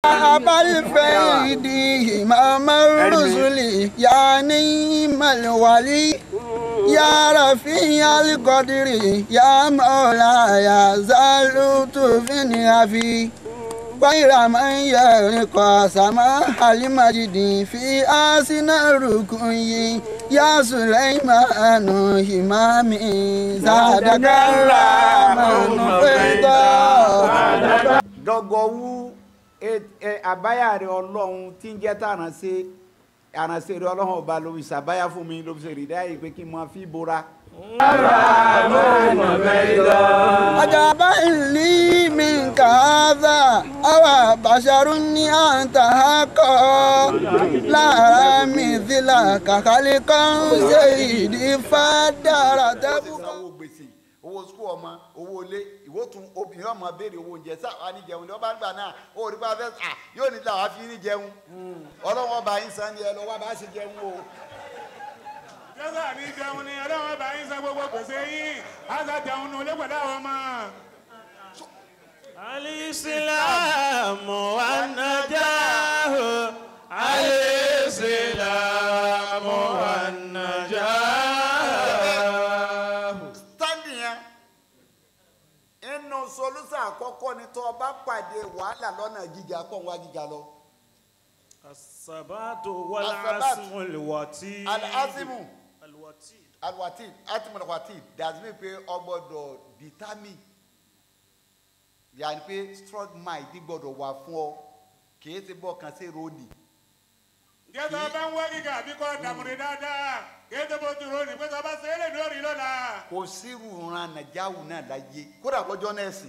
أبا الفيد إمام الرسل يا نعم الولي يا رفيع القدر يا مولاي زالت في نعفي غير من يرقى سماح المجد في آسن الركوي يا سليمان إمامي زادك الرحمن فيضا dọgọwu àbáyà rẹ ọlọ́run tí ń jẹ́ tàránṣẹ́ àránṣẹ́ rẹ ọlọ́run ọba ló fi ṣàbáyà fún mi ló fi ṣe rìdá yìí pé kí n máa fi bora. عجبا لي منك هذا أو بشر أنت حقا لا مثلك خلقا سيدي فدار تبقى owó gbèsè owó sukú ọmọ owó ilé ìwó tún obìnrin ọmọ béèrè owó oúnjẹ sáà ní jẹun ní ọba gbà náà ó rí bá fẹ́ à yóò ní làwọn fi ní jẹun ọlọ́wọ́n ọba yín san ni ẹ lọ wá bá ṣe jẹun o. jésù àní jẹun ni ọlọ́run bá yín san gbogbo gbèsè yín á sá jẹun nù lẹ́gbẹ̀ẹ́ àwọn ọmọ. الإسلام والنجاح الإسلام والنجاح standing yẹn inú solúsà àkọ́kọ́ ni tó o bá pàdé wàhálà lọ́nà gíga pọ̀ wá gíga lọ. الثبات والعزم الوتيد alasimu الوتيد alwatid atimu alwatid that's mean pé o gbọ́dọ̀ determine yàrá pé strong mind gbọ́dọ̀ wà fún ọ kìí ti bọ́ kan sí roni jésù ọba ń wá gíga àbí kọ́ dàmúrí dáadáa kí ètò bó ti ròní pé sọba ṣe é lè lórí lọ́la. kò sírù ran nàìjáwù náà láyé kódà lọ́jọ́ náà sìn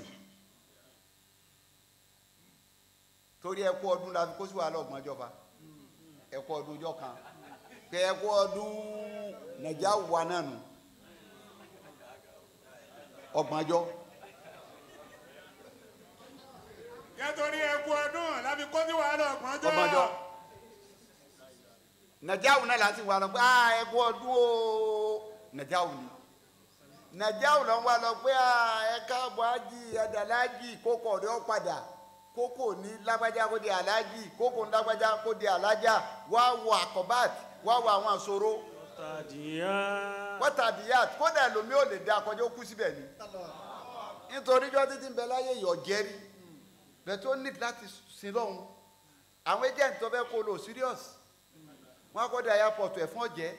torí ẹkú ọdún la fi kó sí wàhálà ọgbọ̀n ìjọba ẹkú ọdún ọjọ́ kan pé ẹkú ọdún nàìjáwù wa náà nù ọgbọ̀n ọjọ́ nítorí ẹkú ọdún láfi kó sí wàhálà ọgbọ̀njọ́. ọgbọ̀n ọjọ́ nàìjáwù náà láti wà lọ pé ah ẹkú ọdún o nàìjáwù ni nàìjáwù lọ wà lọ pé ah ẹ káàbọ̀ ájì ẹ̀dàlájì kókò ọ̀dọ́ padà kókò ní lágbájá kó di alájì kókò ní lágbájá kó di alájà wá wọ àkọ́bát wá wọ àwọn àṣòro تديان wọ́tàdíyàt kódà ẹlòmí ò lè dá akọjọ́ ó kú síbẹ̀ ni nítorí jọ́ títí ń bẹ láyé ìyọ̀ jẹ́rí bẹ́ẹ̀ tó ní láti sin lọ́hùn àwọn agent tó fẹ́ kó lò serious wọ́n á kọ́ da airport ẹ̀fọn ọ̀jẹ́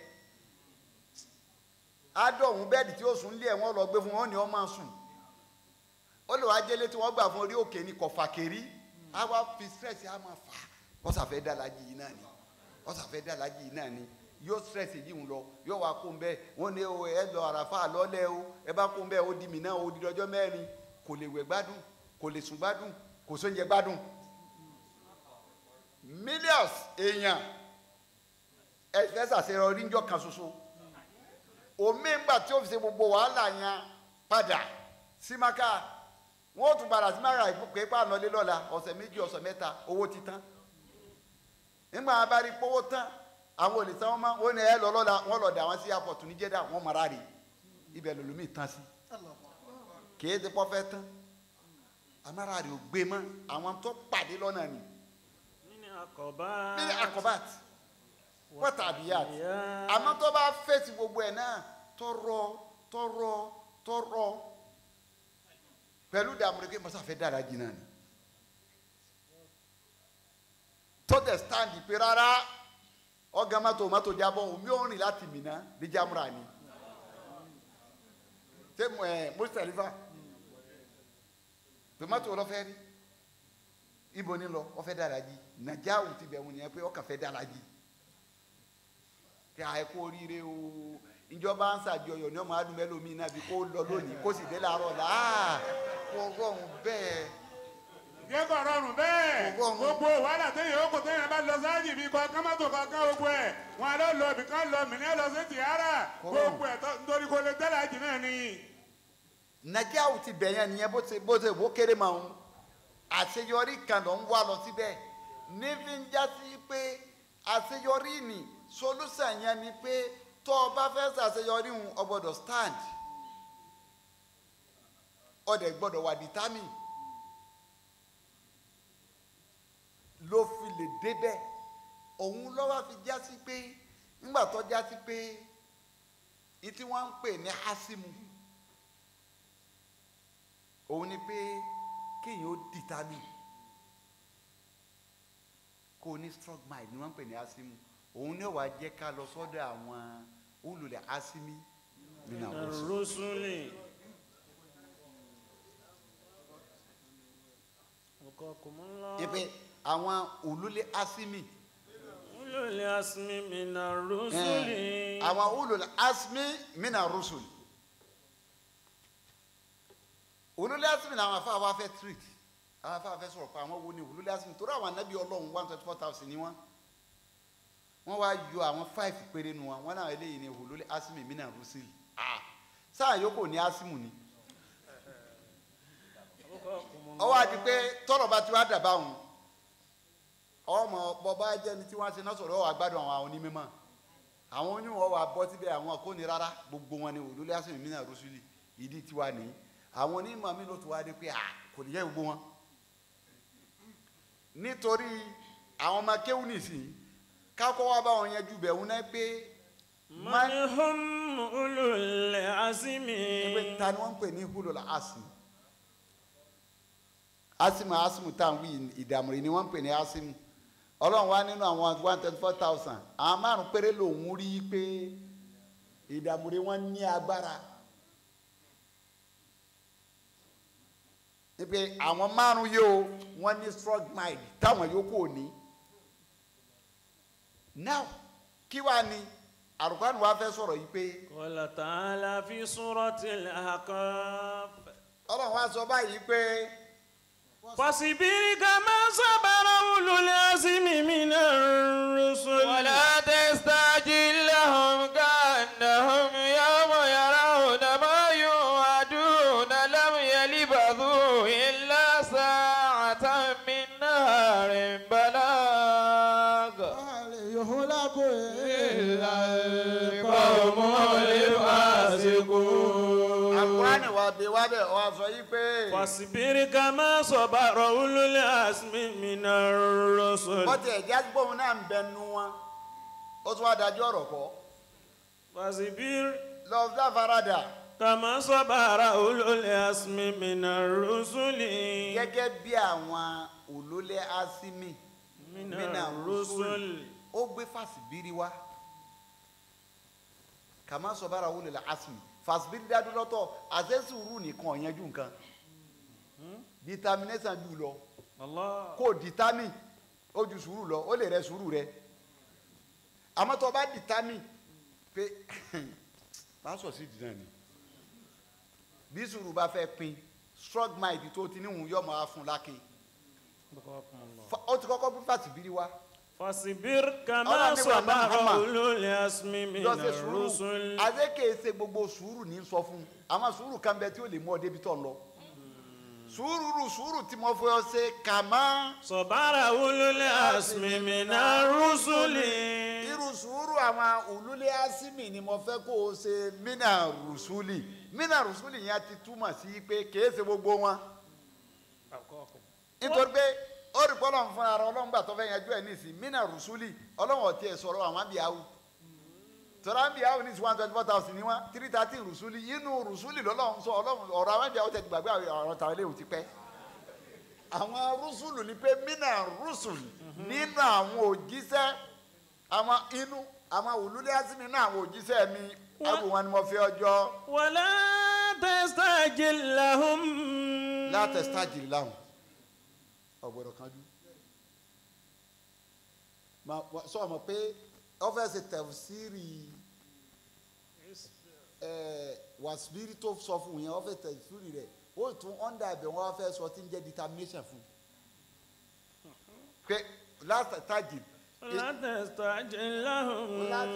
adọ̀hún bẹ́ẹ̀dì tí ó sùn lé ẹ̀ wọ́n lọ gbé fún wọn ni wọ́n máa sùn ó lè wá délé tí wọ́n gbà fún orí òkè ní kọ̀fà kérí á wá fi stress á máa fà á ọ̀sàfẹ́ dàlájì yìí náà ni ọ̀sàfẹ́ dàlájì yìí náà ni yóò stress yìí ń lọ yóò wá kó ń bẹ wọn ní o ẹ lọ àràfà lọ́lẹ̀ o ẹ bá kó ń bẹ ó di mí náà ó di ọjọ́ mẹ́rin kò lè wẹ̀ gbádùn kò lè sùn gbádùn kò sóúnjẹ gbádùn millions èèyàn ẹ fẹ́ ṣàṣeyọrí níjọ́ kan ṣoṣo omi ńgbà tí ó fi ṣe gbogbo wàhálà yẹn padà sí maka wọn ó tún padà sí maka pé pàánù lé lọ́la ọ̀sẹ̀ méjì ọ̀sẹ̀ mẹ́ta owó ti tán nígbà wọn bá rí pówó tán àwọn olè tán wọn máa wọn ní ẹ lọ lọ́la wọn lọ dà wọn sí airport ní Jeddah wọn mara rè ibẹ̀ lòlùmí tán sí kìí ti pọ́ fẹ́ tán amára rè ò gbé mọ́ àwọn tó pàdé lọ́nà ni من عقبات ní akobat pọ́tàbíyàt àmọ́ tó bá fèsì gbogbo ẹ̀ náà tọrọ tọrọ tọrọ pẹ̀lú dààmú rẹ̀ pé mọ́sá fẹ́ dára jìnnà ni tó tẹ̀ stand pé rárá ọ̀gá mọ́tò mọ́tò jábọ̀ omi ò rìn láti Mínà dé Jamra ni ṣé ẹ Mùsálífà tòmátò lọ́fẹ́ rí ibo ni lọ ọfẹ́ dára jí nàjáwù ti bẹ̀ wọ́n nìyẹn pé ọkàn fẹ́ dára jí kí a kó oríire o ìjọba ń ṣàjọyọ̀ ní ọmọ adúmẹ́lómi náà bí kó lọ lónìí kó sì dé láàárọ̀ là á kó rọrùn bẹ́ẹ̀ jẹ́ kó rọrùn bẹ́ẹ̀ Kò rọrùn. gbogbo wàhálà téèyàn ó kò téèyàn bá lọ sáájì bí kọ kámátò kankan gbogbo ẹ̀ wọn lọ lọ ibì kan lọ mìíràn lọ sí tìhárà Kò gbogbo ẹ̀ tó- nítorí kò lè tẹ́lẹ̀ àjì náà ni. nàjáwù ti bẹ̀ yẹn nìyẹn bó ṣe bó ṣe wó kéré máa ń àṣeyọrí kan ló ń wá lọ síbẹ̀ níbi ń já sí pé àṣeyọrí ni solúsàn yẹn ni pé tó o bá fẹ́ ṣàṣeyọrí ń o gbọ́dọ̀ stand o dẹ̀ gbọ́dọ̀ wà determine ló fi lè débẹ̀ òun lọ́wọ́ fi já sí pé nígbà tó já sí pé ní tí wọ́n ń pè ní hásímù òun ni pé kéèyàn ó dìtámì kó o ní strong mind ni wọ́n ń pè ní hásímù òun ní wàá jẹ́ ká lọ sọ́dọ̀ àwọn olùlẹ̀ hásímì nínú àwọn oṣù. الرسل وقاكم الله ipe àwọn olùlẹ̀ hásímì أولو العزم من الرسل Eh, àwọn olùlẹ̀ hásímì mina rusul olùlẹ̀ hásímì ni àwọn afáà wa fẹ́ treat àwọn afáà fẹ́ sọ̀rọ̀ pa àwọn wo ni olùlẹ̀ hásímì torí àwọn anábì ọlọ́run one twenty four thousand ni wọ́n wọ́n wá yọ àwọn five péré nu wọn wọ́n náà eléyìí ni olùlẹ̀ hásímì mina rusul ah sáà yòókù ní hásímù ni وقاكم الله ọwọ́ àti pé tọ́rọ̀ bá ti wá dàbá òun ọmọ bọba jẹni tí wọ́n ti náà sọ̀rọ̀ ọwọ́ àgbàdo àwọn onímọ̀ àwọn onímọ̀ wà bọ́ síbẹ̀ àwọn kò ní rárá gbogbo wọn ni olólè àsìmí mí náà rọ́ṣúlì ìdí tiwa nìyí àwọn onímọ̀ mi ló ti wá dé pé à kò ní yẹ gbogbo wọn nítorí àwọn ọmọ kéwù nìsín kákọ́ wá bá wọn yanjú bẹ̀ wọn náà pé من هم أولو العزم pé ta ni wọ́n ń pè ní hulul asim asimu asimu tá à ń wí ìdààmú ni wọ́n ń pè ní asimu ọlọ́run wá nínú àwọn one twenty four thousand àwọn márùn péré lòún rí i pé ìdààmú rẹ̀ wọ́n ní agbára ní pé àwọn márùn yóò wọ́n ní strong mind táwọn yòókù ò ní now kí wàá ní àrùkánù wa fẹ́ sọ̀rọ̀ yìí pé. قال تعالى في سورة الأحقاف ọlọ́run wá sọ báyìí pé فاصبر كما صبر أولو العزم من الرسل ولا تستعجل لهم كأنهم يوم يرون ما يوعدون لم يلبثوا إلا ساعة من نهار بلاغ يهلك إلا القوم الفاسقون àkùránì wa bí wá bẹ̀ wá sọ yìí pé فاصبر كما صبر أولو العزم من الرسل bọ́tẹ̀ ẹ̀jẹ̀ gbóhùn náà ń bẹnu wọn ó tún wá dájú ọ̀rọ̀ kọ́ فاصبر lọ́ọ́ dáfaradà كما صبر أولو العزم من الرسل gẹ́gẹ́ bí àwọn òlólẹ́ asimi من mina الرسل ó gbé fàṣibírí wá kàmá sọ̀bára wọlé la asimi fàṣibírí dádú lọ́tọ̀ àṣẹ́sùrù nìkan ọ̀yanjú nǹkan determination jù lọ الله kó determine ó ju sùúrù lọ ó lè rẹ sùúrù rẹ àmọ́ tó o bá determine pé pásọ̀ sí ìdí náà ni bí sùúrù bá fẹ́ pin strong mind tó ti níhùn yọmọ afun lákin بقاكم الله Fa- ó ti kọ́kọ́ bí fàṣibírí wá فاصبر كما Ọlọ́run ní wà صبر Muhammad. أولو العزم من lọ ṣe sùúrù الرسل adé kèé ṣe gbogbo sùúrù ní sọ fún àmọ́ sùúrù kan bẹ tí ó lè mú ọ débi tó ń lọ sùúrù sùúrù tí mo fẹ́ ọ ṣe kàmá صبر أولو العزم من الرسل irú sùúrù àwọn òlúlé asimi ni mo fẹ́ kó o ṣe mina rusuli mina rusuli yẹn ti túmọ̀ sí pé kèé ṣe gbogbo wọn nítorí pé ó rí bọ́lọ̀ ń fúnra rẹ̀ ọlọ́run gbà tó fẹ́ yanjú ẹ̀ nísìn mina rusuli ọlọ́run ọ̀tí ẹ̀ sọ̀rọ̀ àwọn àbíyáwó tọ́lá àbíyáwó ní one twenty four thousand ní wọn three thirteen rusuli inú rusuli lọ́lọ́run sọ ọlọ́run ọ̀rọ̀ àwọn àbíyáwó tẹ̀ gbàgbé ọ̀rọ̀ tàwọn ilé ìwò ti pẹ́ àwọn rusulu ni pé mina rusul nínú àwọn òjíṣẹ́ àwọn inú àwọn òlúlé asimi nínú àwọn òjíṣẹ́ mi ẹ̀bù wọn ni mo fi ọjọ́ ولا تستعجل لهم látẹ̀sítájì láhùn ọ̀gbọ̀dọ̀ kanjú Ma- wa- sọ ma pé ọ́fẹ́sì tẹ̀síìrì wàsíbírì tó sọ fún yẹn ọ́fẹ́sì tẹ̀síìrì rẹ̀ ó tún ọ́ndà ibẹ̀ wọ́n fẹ́ sọ tí ń jẹ́ determination fún pé látẹ̀sítájì لا تستعجل لهم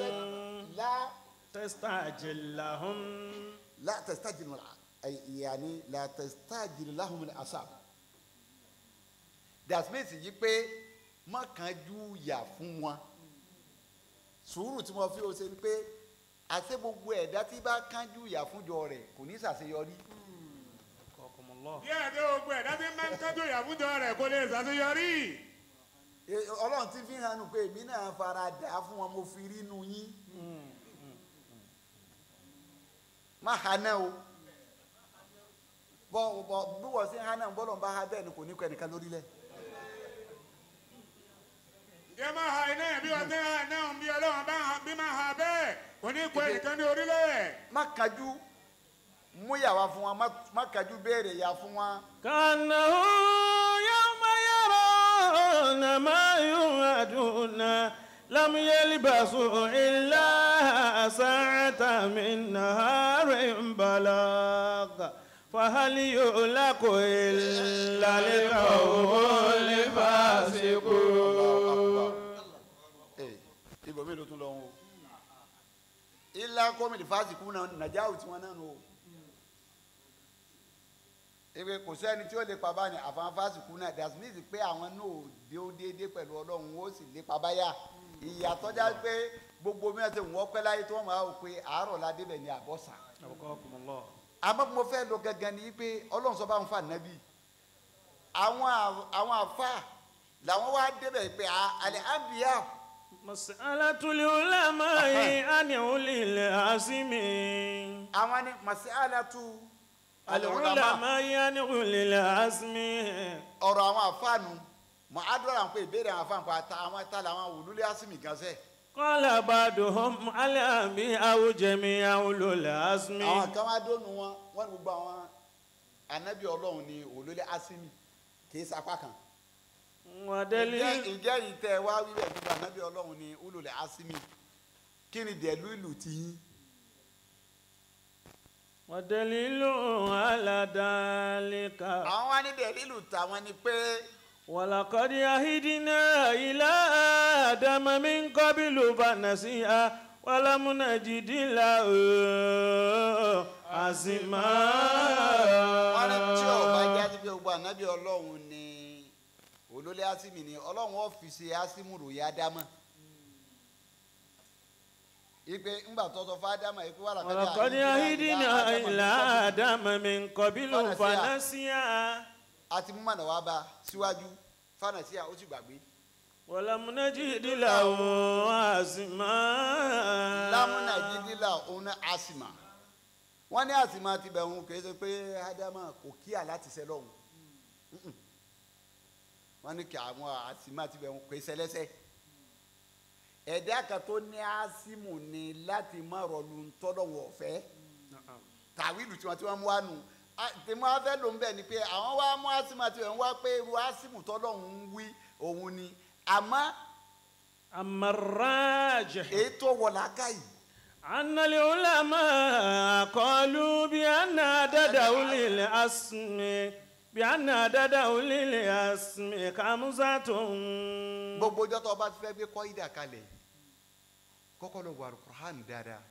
تستعجل لهم látẹ̀sítájì yàní látẹ̀sítájì láhùn asab dasmith yìí pé má kánjú yà fún wọn sùúrù tí mo fi o ṣe ni pé àti gbogbo ẹ̀dá tí bá kánjú yà fúnjọ rẹ̀ kò ní ṣàṣeyọrí بقاكم الله díẹ̀ tó gbogbo ẹ̀dá tí máa ń tọ́jú ìyàwójọ rẹ̀ kó lè ṣàṣeyọrí. E- ọlọ́run ti fi hàn nù pé èmi náà fara dà á fún wọn mo fi rí inú yín má ha náà o bọ́ bọ́ bí wọ́n sí ha náà bọ́lọ̀ ń bá ha bẹ́ẹ̀ ni kò ní kọ́ ẹnìkan lórílẹ̀ ǹjẹ́ máa ha iná yẹn bí wọ́n ti ha iná bí ọlọ́run bá ha bí máa ha bẹ́ẹ̀ kò ní kó ẹnìkan ní orílẹ̀. má kájú mú yàwá fún wa má- má kájú béèrè yà fún wa كأنه يوم يرون ما يوعدون لم يلبسوا إلا ساعة من نهار بلاغ فهل يهلك إلا القوم الفاسقون Ee, ibò mélòó tún lọ wọn o ilá kọ́mìtì fásitì náà nàjà ò tiwọn náà nù o ebe kò sẹ́ni tí ó lè pa báyìí àfahàn fásitì náà that means pé àwọn náà ò dé ó déédéé pẹ̀lú ọlọ́run ó sì lè pa báyà ìyàtọ̀ já pé gbogbo mi àti wọ́n pẹ́ láyé tí wọ́n máa wò pé àárọ̀ la débẹ̀ ní àbọ̀sà أبقاكم الله àmọ́ mo fẹ́ lọ gangan ni pé ọlọ́run sọ bá ń fa nàbí àwọn à- àwọn àfa làwọn wá débẹ̀ pé àlẹ́ àbíyá مسألة العلماء عن أولي العزم àwọn ni màsíálàtú العلماء عن أولي العزم ọ̀rọ̀ àwọn àfáànù mọ̀ àdúrà ń pè ìbéèrè àwọn àfáànù pa ta àwọn ta làwọn wòlúlé àsìmì gan sẹ́ قال بعضهم الأنبياء جميعا أولو العزم àwọn kan wá dónú wọn wọn ni gbogbo àwọn anabi ọlọ́run ni wòlúlé àsìmì kì í sapá kan ìjẹ́ ودليل ìjẹ́ yìí tẹ́ ẹ wá wíwẹ̀ gbogbo anabi ọlọ́run ni wòlúlé àsìmì kí ni dẹ̀lú ìlú ti yín ودليل على ذلك àwọn wá ní dẹ̀lú ìlú tàwọn ni pé ولقد عهدنا إلى آدم من قبل فنسي ولم نجد له عزما wọ́n ní tí ọba jáde pé gbogbo anabi ọlọ́run ni wòlúlé àsìmì ni ọlọ́run ọ́fíìsì àsìmù ròyìn ádámà ipe ńgbà tọ́tọ́ fún ádámà ipe wà ولقد عهدنا إلى آدم من قبل فنسي àti mímọ̀nà wa bá síwájú fánàsíà ó sì gbàgbé ولم نجد له عزما lámúnà jídílà òun náà àsìmà wọ́n ní àsìmà ti bẹ̀ òun kì í ṣe pé ádámà kò kíà láti ṣẹ lọ́hùn Mm-mm. wọ́n ní kí àwọn àsìmà ti bẹ̀ òun kò í ṣẹlẹ́sẹ̀ ẹ̀dá kan tó ní àsìmù ni láti má rọlù tọ́lọ́wọ̀ ọ̀fẹ́ tàwílù tí wọ́n ti wọ́n mú wá nù tèmi wá fẹ́ ló ń bẹ̀ ni pé àwọn wá mú àsìmù àti ìwọ̀n wá pé irú àsìmù tọ́lọ́hún ń wí òun ni àmọ́ أما الراجح èyí tó wọ̀ lákàyè أن العلماء قالوا بأن عدد أولي الأسم بأن عدد أولي الأسم خمسة gbogbo ọjọ́ tó o bá ti fẹ́ gbé kọ́ ìdá kalẹ̀ kọ́kọ́ lọ wà alukur'an dáadáa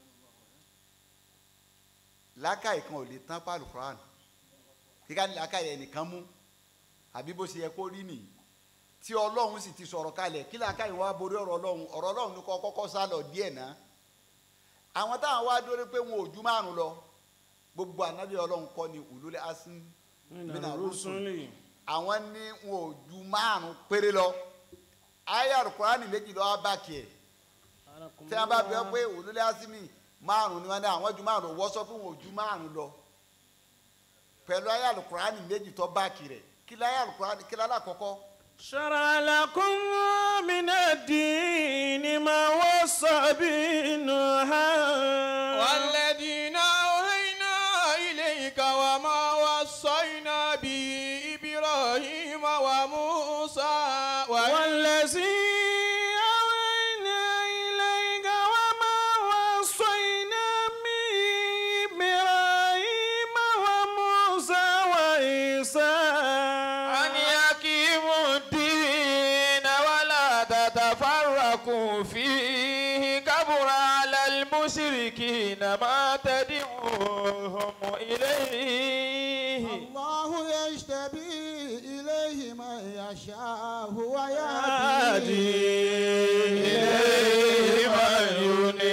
lákàyè kan ò lè tán pa alukur'an kíkà ní lákàyè ẹnìkan mú àbí bó ṣe yẹ kó rí nìyí tí ọlọ́run sì ti sọ̀rọ̀ kalẹ̀ kí lákàyè wá borí ọ̀rọ̀ ọlọ́run ọ̀rọ̀ ọlọ́run ní kọ́ kọ́kọ́ sá lọ díẹ̀ náà àwọn táwọn wá dórí pé wọn ò ju márùn lọ gbogbo ànábì ọlọ́run kọ́ ni ulul azmi من mina rusul الرسل àwọn ní wọn ò ju márùn péré lọ ayé alukurani méjì lọ́wọ́ bá kìí tí wọ́n bá bẹ pé olólè asimi márùn ni wọ́n ní àwọn ju márùn wọ́n sọ fún wọn ò ju márùn lọ pẹ̀lú ayé alukurani méjì tó bá kìí rẹ̀ kí láyé alukurani kí lálẹ́ àkọ́kọ́ شرع لكم من الدين ما وصى به نوحا والذين أوهينا إليك وما وصينا به إبراهيم وموسى والذي أوحينا إليك وما وصينا به إبراهيم وموسى وعيسى أن يقيموا الدين ولا تتفرقوا فيه كبر على المشركين ما تدعوهم إليه الله يجتبي إليه من يشاء يهدي ويهدي إليه من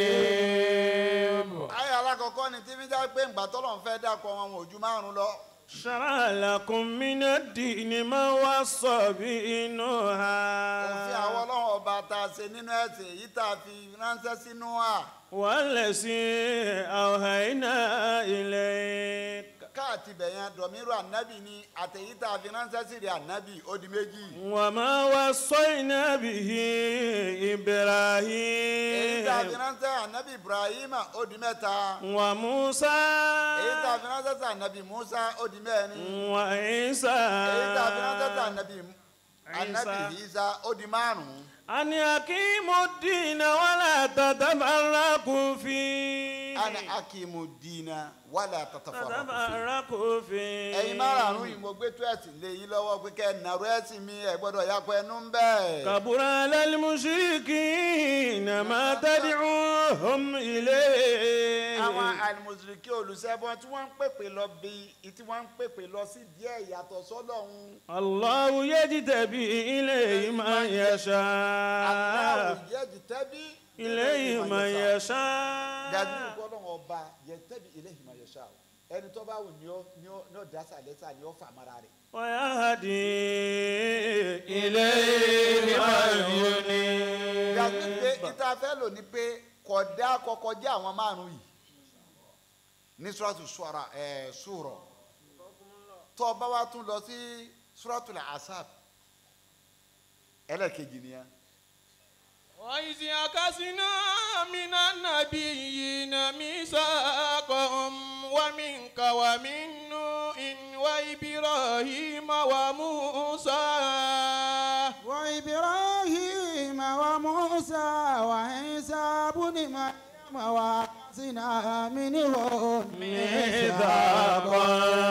ينيب ayé alákọ̀ọ́kọ́ ni tí fíjà pé ńgbà tọ́lọ̀ ń fẹ́ dákọ̀ wọn wọn ò ju márùn lọ شرع لكم من الدين ما وصى به òfin àwọn نوحا ọlọ́run ọba tá a ṣe nínú ẹ̀sìn èyí tá a fi ránṣẹ́ sínú à والذي أوحينا إليك káàtì bẹ̀yẹn dọ̀míru ànábì ni àtẹ̀yí tá a fi ránṣẹ́ sí rẹ̀ ànábì ó di méjì. وما وصينا به èyí tá a fi إبراهيم ránṣẹ́ ànábì ibrahim ó di mẹ́ta. وموسى èyí tá a fi ránṣẹ́ sí ànábì musa ó di mẹ́rin. وعيسى èyí tá a fi ránṣẹ́ sí ànábì ànábì isa ó di márùn-ún. أن يقيموا الدين ولا تتفرقوا فيه ana akimu dina wàlẹ̀ àtàtàfàrà. تتفرقوا فيه ẹ̀yin márùn-ún yìí mo gbé tó ẹ̀sìn lé yín lọ́wọ́ pé kẹ́ ẹ̀ nàró ẹ̀sìn mi ẹ̀ gbọ́dọ̀ yakọ ẹnu ń bẹ́ẹ̀. كبر على المشركين ما تدعوهم إليه àwọn alimusiriki olùsẹ́bọ̀n tí wọ́n ń pèpè lọ bí tí wọ́n ń pèpè lọ sí díẹ̀ yàtọ̀ sọ́lọ́hún. الله يجتبي إليه من aláwọ̀ يشاء yẹ́jì tẹ́bí. إليه من dájú يشاء ìgbọ́dọ̀ ọba yẹ tẹ́bí ilé ìmọ̀ yẹn ṣá o ẹni tó bá wù ní ó ní ó ní ó dásà lẹ́sà ní ó fà mara rẹ̀. ويهدي إليه من ينيب dájú pé ìta fẹ́ lò ní pé kọ̀dá kọ́kọ́ jẹ́ àwọn márùn-ún yìí ní suratu suara ẹ̀ sùrọ̀ tó o bá wa tún lọ sí suratul asab ẹlẹ́kejì nìyẹn. وإذ أخذنا من النبيين ميثاقهم ومنك ومن نوح وإبراهيم وموسى وإبراهيم وموسى وعيسى بن مريم وأخذنا منهم ميثاقا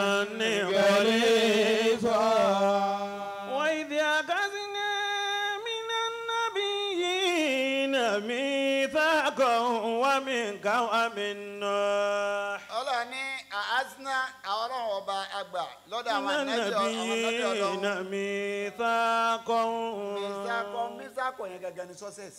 غليظا وإذ أخذنا من النبيين ميثاقا ومنك ومن نوح ọlọ́run ní àásínà àwọn ọlọ́run ọba àgbà lọ́dọ̀ àwọn من ànábì àwọn ànábì النبيين ọlọ́run ميثاقا mísàkọ mísàkọ yẹn gangan ní success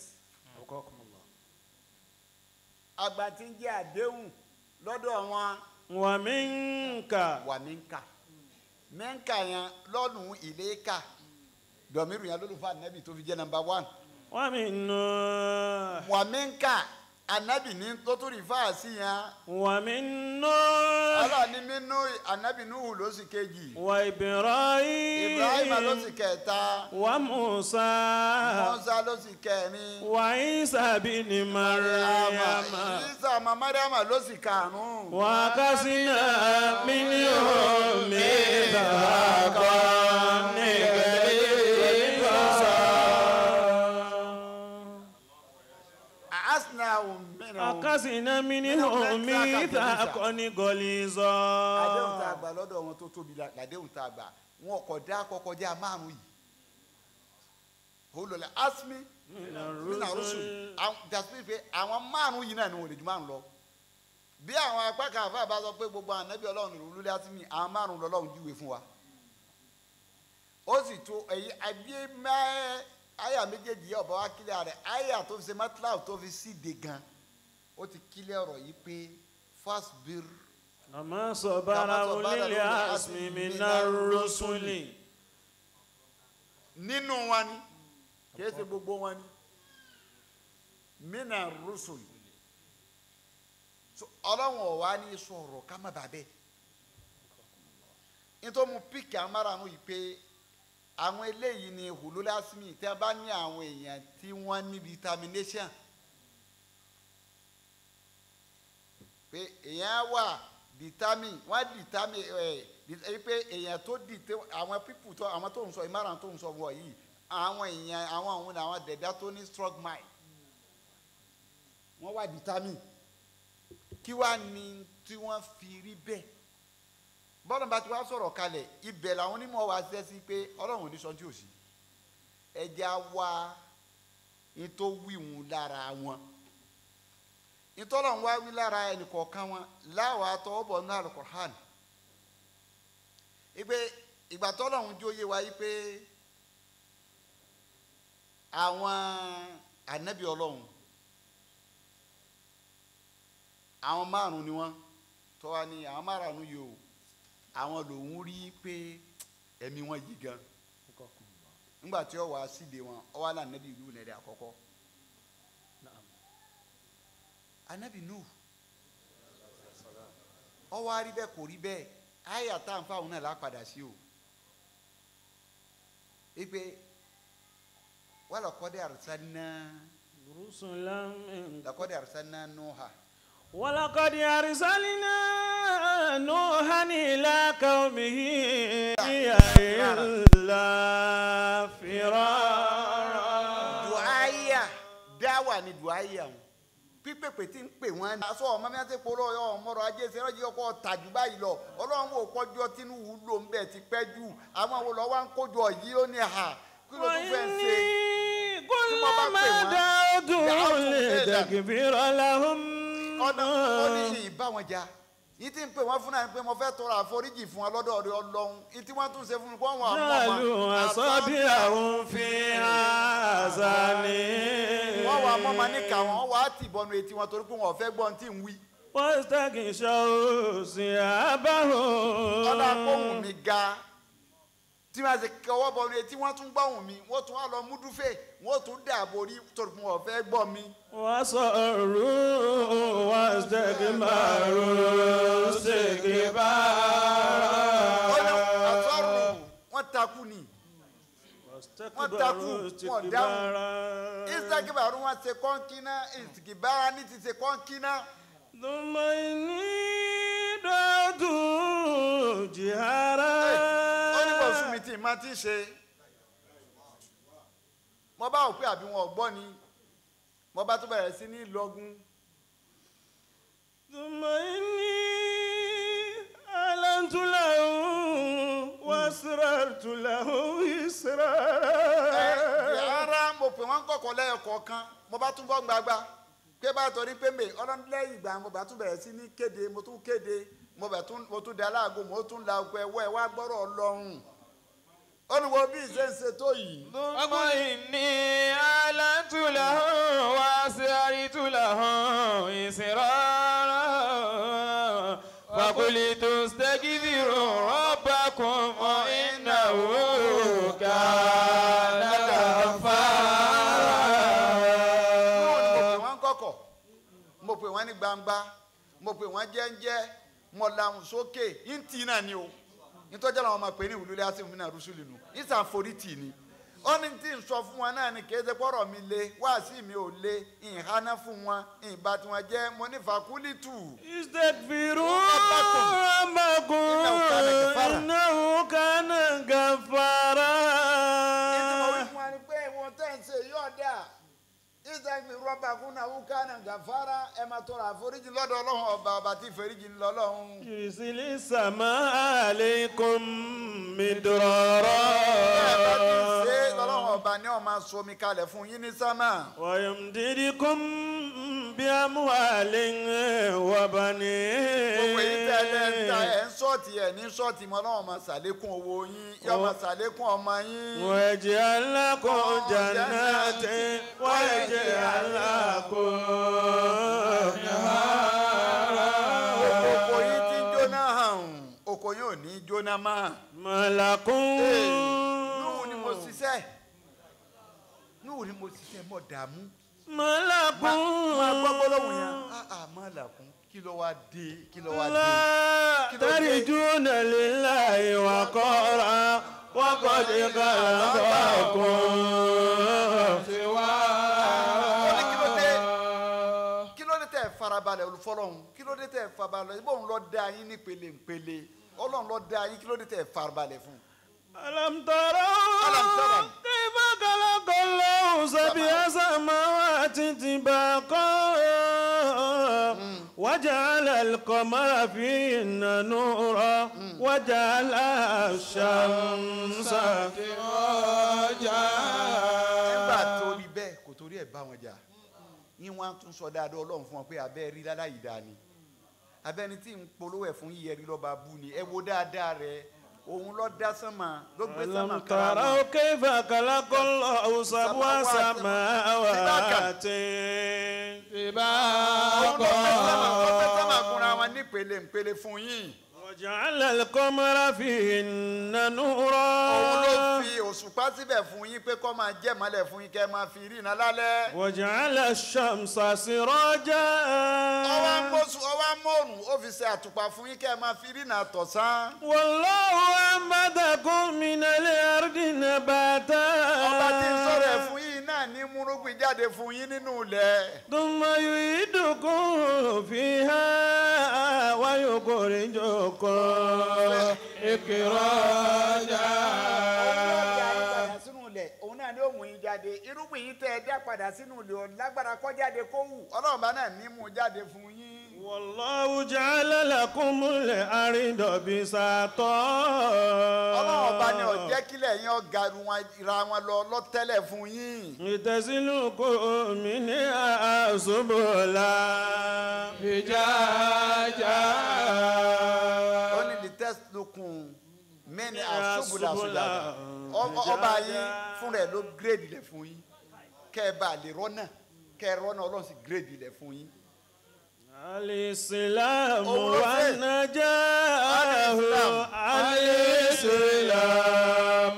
àgbà tí ń jẹ́ àdéhùn lọ́dọ̀ wọn ومنك wà mínkà mínkà yẹn lọ́nù ìléka dọ̀míru yẹn lólùfọ́ ànábì tó fi jẹ́ nàmbà one ومن نوح wà mínkà ànábì ní tó tún rí fáàsì yẹn ومن نوح ọlọ́run ní mínú ànábì núhù ló sì kejì وإبراهيم ibrahima ló sì kẹta وموسى mọ́sá ló sì kẹrin. وعيسى بن مريم Isa ọmọ Mariama ló sì karùn-ún. وكسنا منهم ميثاقا غليظا Asna mìíràn. وكسنا منهم ميثاقا Àdéhùn tá غليظا a gbà lọ́dọ̀ wọn tó tóbi la àdéhùn tá a gbà wọn kò dá kọkọjá márùn yìí. Olùlẹ̀ Asmi من nínú àrùsù الرسل dàsí pé àwọn márùn yìí náà ni wọn lè ju márùn lọ. Bí àwọn apá kan àfa bá sọ pé gbogbo ànábì ọlọ́run ló lulẹ̀ Asmi àwọn márùn lọ́lọ́run júwe fún wa. Ó sì tó èyí àbí mẹ́ẹ́ àyà méjèèjì yẹ ọ̀bọ̀ wa kílẹ̀ rẹ̀ àyà tó fi ṣe mẹ́tíláà tó fi síde gan ó ti kílẹ̀ ọ̀rọ̀ yìí pé fasbir أما صبر أولي العزم من الرسل nínú wọn ni kìí ṣe gbogbo wọn ni mina rusul so ọlọ́run ọ̀wá ní sọ̀rọ̀ ká má bàa bẹ́ẹ̀ nítorí mo píkì amáràánú yìí pé àwọn eléyìí ni hululásímì tí a bá ní àwọn èèyàn tí wọ́n ní determination pé èèyàn wà determine wọ́n determine ẹ̀ ẹ̀ pé èèyàn tó dìtẹ́ àwọn people tó àwọn tó ń sọ ìmáràn tó ń sọ wọ̀ yìí àwọn èèyàn àwọn òun ni àwọn dẹ̀dá tó ní strong mind wọ́n wà determine kí wàá ní tí wọ́n fi rí bẹ́ẹ̀ bọ́lá bá ti wá sọ̀rọ̀ kalẹ̀ ibẹ̀ làwọn onímọ̀ wá ṣiṣẹ́ sí pé ọlọ́run ò ní sọ tí ò sí ẹja wá ní tó wíwùn lára wọn ìtọ́lọ̀ ń wá wí lára ẹnìkọ̀ọ̀kan wọn láwa tọwọ́bọ̀ ní alukur'an ìpè ìgbà tọ́lọ̀ ń jó yé wa yí pé àwọn ànábì ọlọ́run àwọn márùn ni wọ́n tọ́wa ni àwọn márùn yìí o àwọn lòun rí pé ẹ̀mí wọn yí gan nígbà tí ó wá síde wọn ó wá là nẹ́bí ìlú nẹ́ẹ̀dẹ́ àkọ́kọ́ anabi nu ó wá rí bẹ́ẹ̀ kò rí bẹ́ẹ̀ àyà tá à ń fáwọn náà lápadà sí o ipe wàlá kọ́dé àrùsánná رسلا من làkọ́dé àrùsánná nùhà ولقد أرسلنا نوحا إلى قومه إلا فرارا duaya dáwà ni duaya wọn pípèpè tí ń pè wọn ní. aṣọ ọmọ mi àti polo ọyọ ọmọrọ ajé ṣe ọjọ ọkọ tàjú báyìí lọ Ọlọ́run wò kọjọ tínúwù ló ń bẹ ti pẹ́ jù àwọn wo lọ wá ń kójọ yìí ó ní ha kí ló tún fẹ́ ṣe. وإني tí wọ́n bá pè كلما wọ́n, دعوتهم دعوتهم لتغفر لهم ọ̀nà ó ní yìí bá wọn jà yìí tí ń pè wọ́n fún náà ni pé mo fẹ́ tọrọ àforíjì fún wọn lọ́dọ̀ ọ̀rẹ́ Ọlọ́run yìí tí wọ́n tún ṣe fún mi kó wọn àmọ́ جعلوا أصابعهم في آذانهم wọ́n wà mọ́mọ́ níkà wọn wọ́n wà á tì bọnu etí wọn torí pé wọn ò fẹ́ gbọ́n tí ń wí. واستغشوا ثيابهم ọ̀dà kóhùn mi ga tí wọ́n ti kọwọ́ bọnu etí wọ́n tún gbọ́hùn mi wọ́n tún wá lọ mú dúfẹ́ wọ́n tún dààbò rí torí pé wọn ò fẹ́ gbọ́ mi. وصروا واستكبروا ọ̀nà استكبارا àtọ́rù wọ́n takú ni واستكبروا استكبارا ìsàkíbàrú wọn ṣe kọ́ńkínná ìsìkìbára ní ti ṣe kọ́ńkínná. ثم إني دعوت جهارا ó ní bọ̀ fún mi tí màá ti ṣe. mo bá wò pé àbí wọn ò gbọ́ ni mo bá tún bẹ̀rẹ̀ sí ní lọ́gùn. ثم إني أعلنت له وأسررت له إسرارا ara mo pè wọ́n kọ̀kọ́ lẹ́yọ kọ̀ọ̀kan mo bá tún bọ́ gbagba pé bá torí pé mi ọlọ́run lẹ́yìn ìgbà mo bá tún bẹ̀rẹ̀ sí ní kéde mo tún kéde mo bẹ̀ tún mo tún da aláàgó mo tún la ọkọ ẹwọ́ ẹ wá gbọ́rọ̀ ọlọ́run ó ní wo bí ìṣe ń ṣe tó yìí. ثم إني أعلنت له وأسررت له إسرارا فقلت استغفروا ربكم إنه كان mo غفارا pè wọ́n kọ̀kọ̀ mo pè wọ́n ní gbangba mo pè wọ́n jẹ́ńjẹ́ mo làwọn sókè ntì náà ni o nítorí àwọn ọmọ pè ní ìwúlẹ̀ àti ìwúlẹ̀ àrùsùlù nù ìsànforítì ni ó ní tí ń sọ fún wọn náà ni kì í ṣe pọ́rọ̀ mi le wáàsí mi ò le ìháná fún wọn ìbá tí wọn jẹ́ mo ní fàkúlìtù. استغفروا ربكم. ربكم إنه كان غفارا ìdí mo wí fún wa ni pé ìwọ̀n tẹ́ ń ṣe yóò dà ìsàgbé rọ́bà kúnà wúkánà gàfárà ẹ máa tọrọ àforíjì lọ́dọ̀ ọlọ́run ọba ọba tí ìforíjì ń lọ ọlọ́run. يرسل السماء عليكم bẹ́ẹ̀ bá ti ṣe é مدرارا lọ́lọ́run ọba ni wọ́n máa so omi kalẹ̀ fún yín ní sámà. ويمددكم بأموال وبنين gbogbo èyí tẹ́lẹ̀ ń ta ẹ̀ ń ṣọ́ọ̀tì ẹ̀ ní ṣọ́ọ̀tì mọ́ ọlọ́run máa ṣàlékún owó yín yóò máa ṣàlékún ọmọ yín. ويجعل لكم جنات ويجعل لكم oko yín ti ń نهارا jóná hàn oko yín ò ní jóná mọ́. ما لكم núhù ni mo ṣiṣẹ́ núhù ni mo ṣiṣẹ́ mọ̀ dààmú. ما لكم máa gbọ́ gbólóhùn yẹn ah ah má làkún kí ló wá dé kí ló wá dé. لا ترجون لله وقارا وقد خلقكم ó ní kí ló dé kí ló dé tẹ̀ farabalẹ̀ olùfọlọ́hún kí ló dé tẹ̀ farabalẹ̀ bóun lọ dá yín ní pele-pele ọlọ́run lọ dá yín kí ló dé tẹ̀ farabalẹ̀ fún. ألم تروا ألم تروا كيف خلق الله سبع سماوات طباقا وجعل القمر فيهن نورا وجعل الشمس nígbà سراجا tó rí bẹ́ẹ̀ kò torí ẹ̀ bá wọn jà yín wá tún sọ dáadọ́ ọlọ́run fún wọn pé abẹ́ rí láláyìí dáa ni abẹ́ni tí ń polówó ẹ̀ fún yíyẹ rí lọ́ba bú ni ẹ wo dáadáa rẹ òun lọ dá sánmà ló gbé sánmà ألم kára تروا mọ́. كيف خلق الله سبع سماوات òun ló gbé sánmà ló gbé sánmà kúnra wọn nípele ńpele fún yín. وجعل القمر فيهن òun ló نورا fi òṣùpá síbẹ̀ fún yín pé kó máa jẹ́ mọ́lẹ̀ fún yín kẹ́ ẹ máa fi rí iná lálẹ́. وجعل الشمس سراجا ọwọ́ mọ́sù ọwọ́ mọ́ọ̀rùn ó fi ṣe àtùpà fún yín kẹ́ ẹ máa fi rí iná tọ̀sán. والله أنبتكم من الأرض نباتا ọba tí ń sọ̀rọ̀ ẹ̀ fún yín náà ní múrúgbìn jáde fún yín nínú ilẹ̀. ثم يعيدكم فيها ويخرجكم إخراجا padà sínú ilẹ̀ òun náà ni ó mú yín jáde irúgbìn yín tẹ́ ẹ dá padà sínú ilẹ̀ ò lágbára kó jáde kó wù ọlọ́run bá náà ní mú jáde fún yín. والله جعل لكم الأرض بساطا ọlọ́run ọba ni ó jẹ́ kílẹ̀ yín ọ̀gá ra wọn lọ lọ́tẹ́lẹ̀ fún yín. لتسلكوا منها سبلا فجاجا ó ní lè tẹ́sílùkùn mẹ́ni Ní àṣùbùlà àṣùbùlà ṣùgbọ́n ọba ṣùgbọ́n. yín fúnra ẹ̀ ló gírèdì lẹ̀ fún yín kẹ́ ẹ bá lè rọ́nà kẹ́ ẹ rọ́nà ọlọ́run sì gírèdì lẹ̀ fún yín. الإسلام Òun ló fẹ́. والنجاة Al-Islam. الإسلام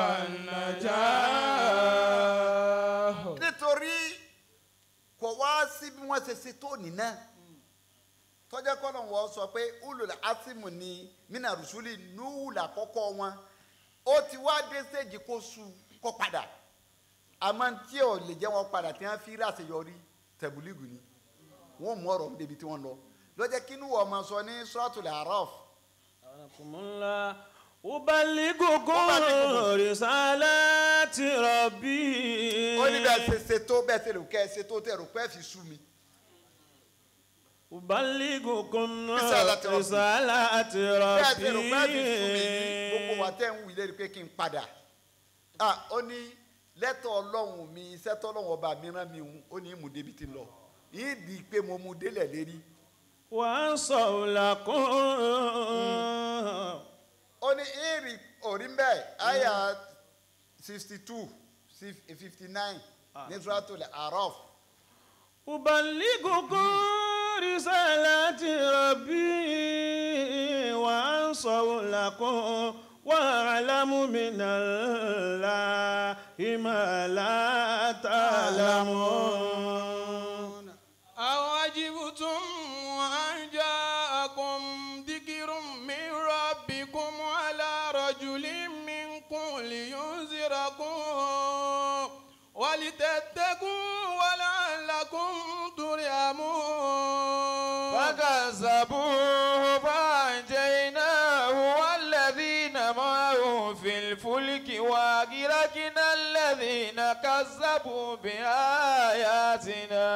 والنجاة nítorí kò wá sí bí wọ́n ṣe ṣe tó nínà tọ́jà kọ́nà wọ́n sọ pé ulul asimu ni mina rusuli nuhu làkọ́kọ́ wọn ó ti wá dé stage kó su kó padà àmọ́ tí ò lè jẹ́ wọn padà tí wọ́n fi rí àṣeyọrí tẹ̀bùlígù ni wọ́n mú ọ̀rọ̀ débi tí wọ́n lọ lọ́jọ́ kínú wọ́n máa sọ ní suratul araf أنكم الله أبلغكم أبلغكم. رسالات ربي ó ní bẹ́ẹ̀ ṣe ṣe tó bẹ́ẹ̀ ṣe rò kẹ́ ẹ ṣe tó tẹ̀ rò pé ẹ fi sú mi. أبلغكم رسالات ربي. رسالات bẹ́ẹ̀ ṣe rò pé ẹ fi sú mi ربي yìí gbogbo wa tẹ́ ń wí lérí pé kí n padà. Ah, ó ní lẹ́tọ̀ ọlọ́run mi iṣẹ́ tọ́lọ́run ọba mi rán mi hùn ó ní ìmú débi ti lọ yìí di pé mo mú délẹ̀ lérí. وأنصوا لكم ó ní ìrì orí ń bẹ̀ àyà sixty two fifty nine ní suratul araf. أبلغكم رسالات ربي وأنصر لكم وأعلم من الله ما لا تعلمون أوعجبتم أن جاءكم ذكر من ربكم على رجل منكم لينذركم ولتتقوا ولعلكم ترحمون فكذبوه فأنجيناه والذين معه في الفلك وأغرقنا الذين كذبوا بآياتنا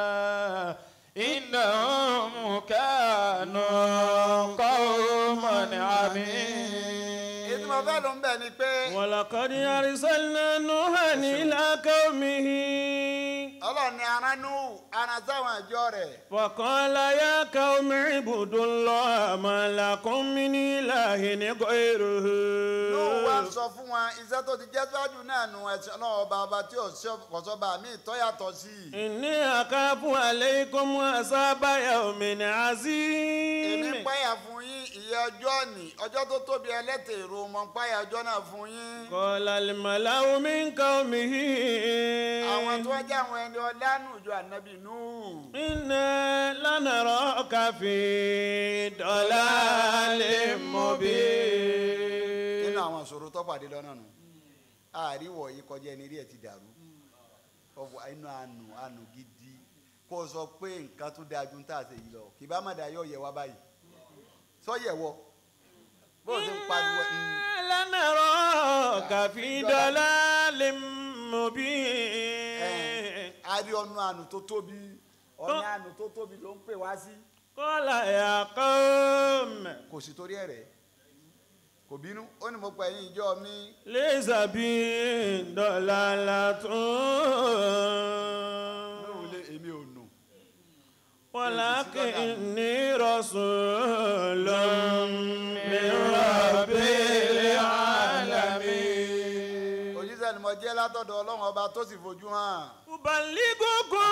إنهم كانوا قوما èyí tí عمين mo fẹ́ ló ń bẹ̀ ni pé ولقد أرسلنا نوحا إلى قومه ọlọ́run ni aránú ara sáwọn àjọ rẹ̀. فقال يا قوم اعبدوا الله ما لكم من إله غيره lóun wá ń sọ fún wọn iṣẹ́ tó ti jẹ́ síwájú náà nu ẹ̀sìn ọlọ́run ọba ọba tí kọ̀sọ́ba mi tọ́ yàtọ̀ sí i. إني أخاف عليكم عذاب يوم èmi عظيم ń páyà fún yín ìyẹ́ ọjọ́ ni ọjọ́ tó tóbi ẹlẹ́tẹ̀ èrò mọ̀ ń páyà ọjọ́ náà fún yín. قال الملأ من قومه àwọn tó wá jẹ́ àwọn ẹni ọlánú ìjọ ànábì nù. إنا لنراك في ضلال مبين nínú àwọn ìṣòro tó pàdé lọ́nà nù. àríwọ̀ yìí kọjá ẹni rí ẹ̀ ti dàrú. ọ̀pọ̀ inú àánú àánú gidi kó o sọ pé nǹkan tó dáa ju ń tà sí yìí lọ kì bá má dà yọ̀ yẹ wá báyìí. sọ yẹ̀ wọ bó o ti ń pariwo. mm. إنا لنراك في ضلال Ẹ, مبين a rí ọ̀nà àánú tó tóbi ọ̀nà àánú tó tóbi ló ń pè wá sí. قال يا قوم kò sì torí ẹ̀ rẹ̀ kò bínú ó ní mo pa ẹ̀yin ìjọ mi ليس بي ضلالة lóhùn lé èmi ò nù ولكني رسول من رب العالمين òjíṣẹ́ ni mo jẹ́ látọ̀dọ̀ ọlọ́run ọba tó sì fojú hàn أبلغكم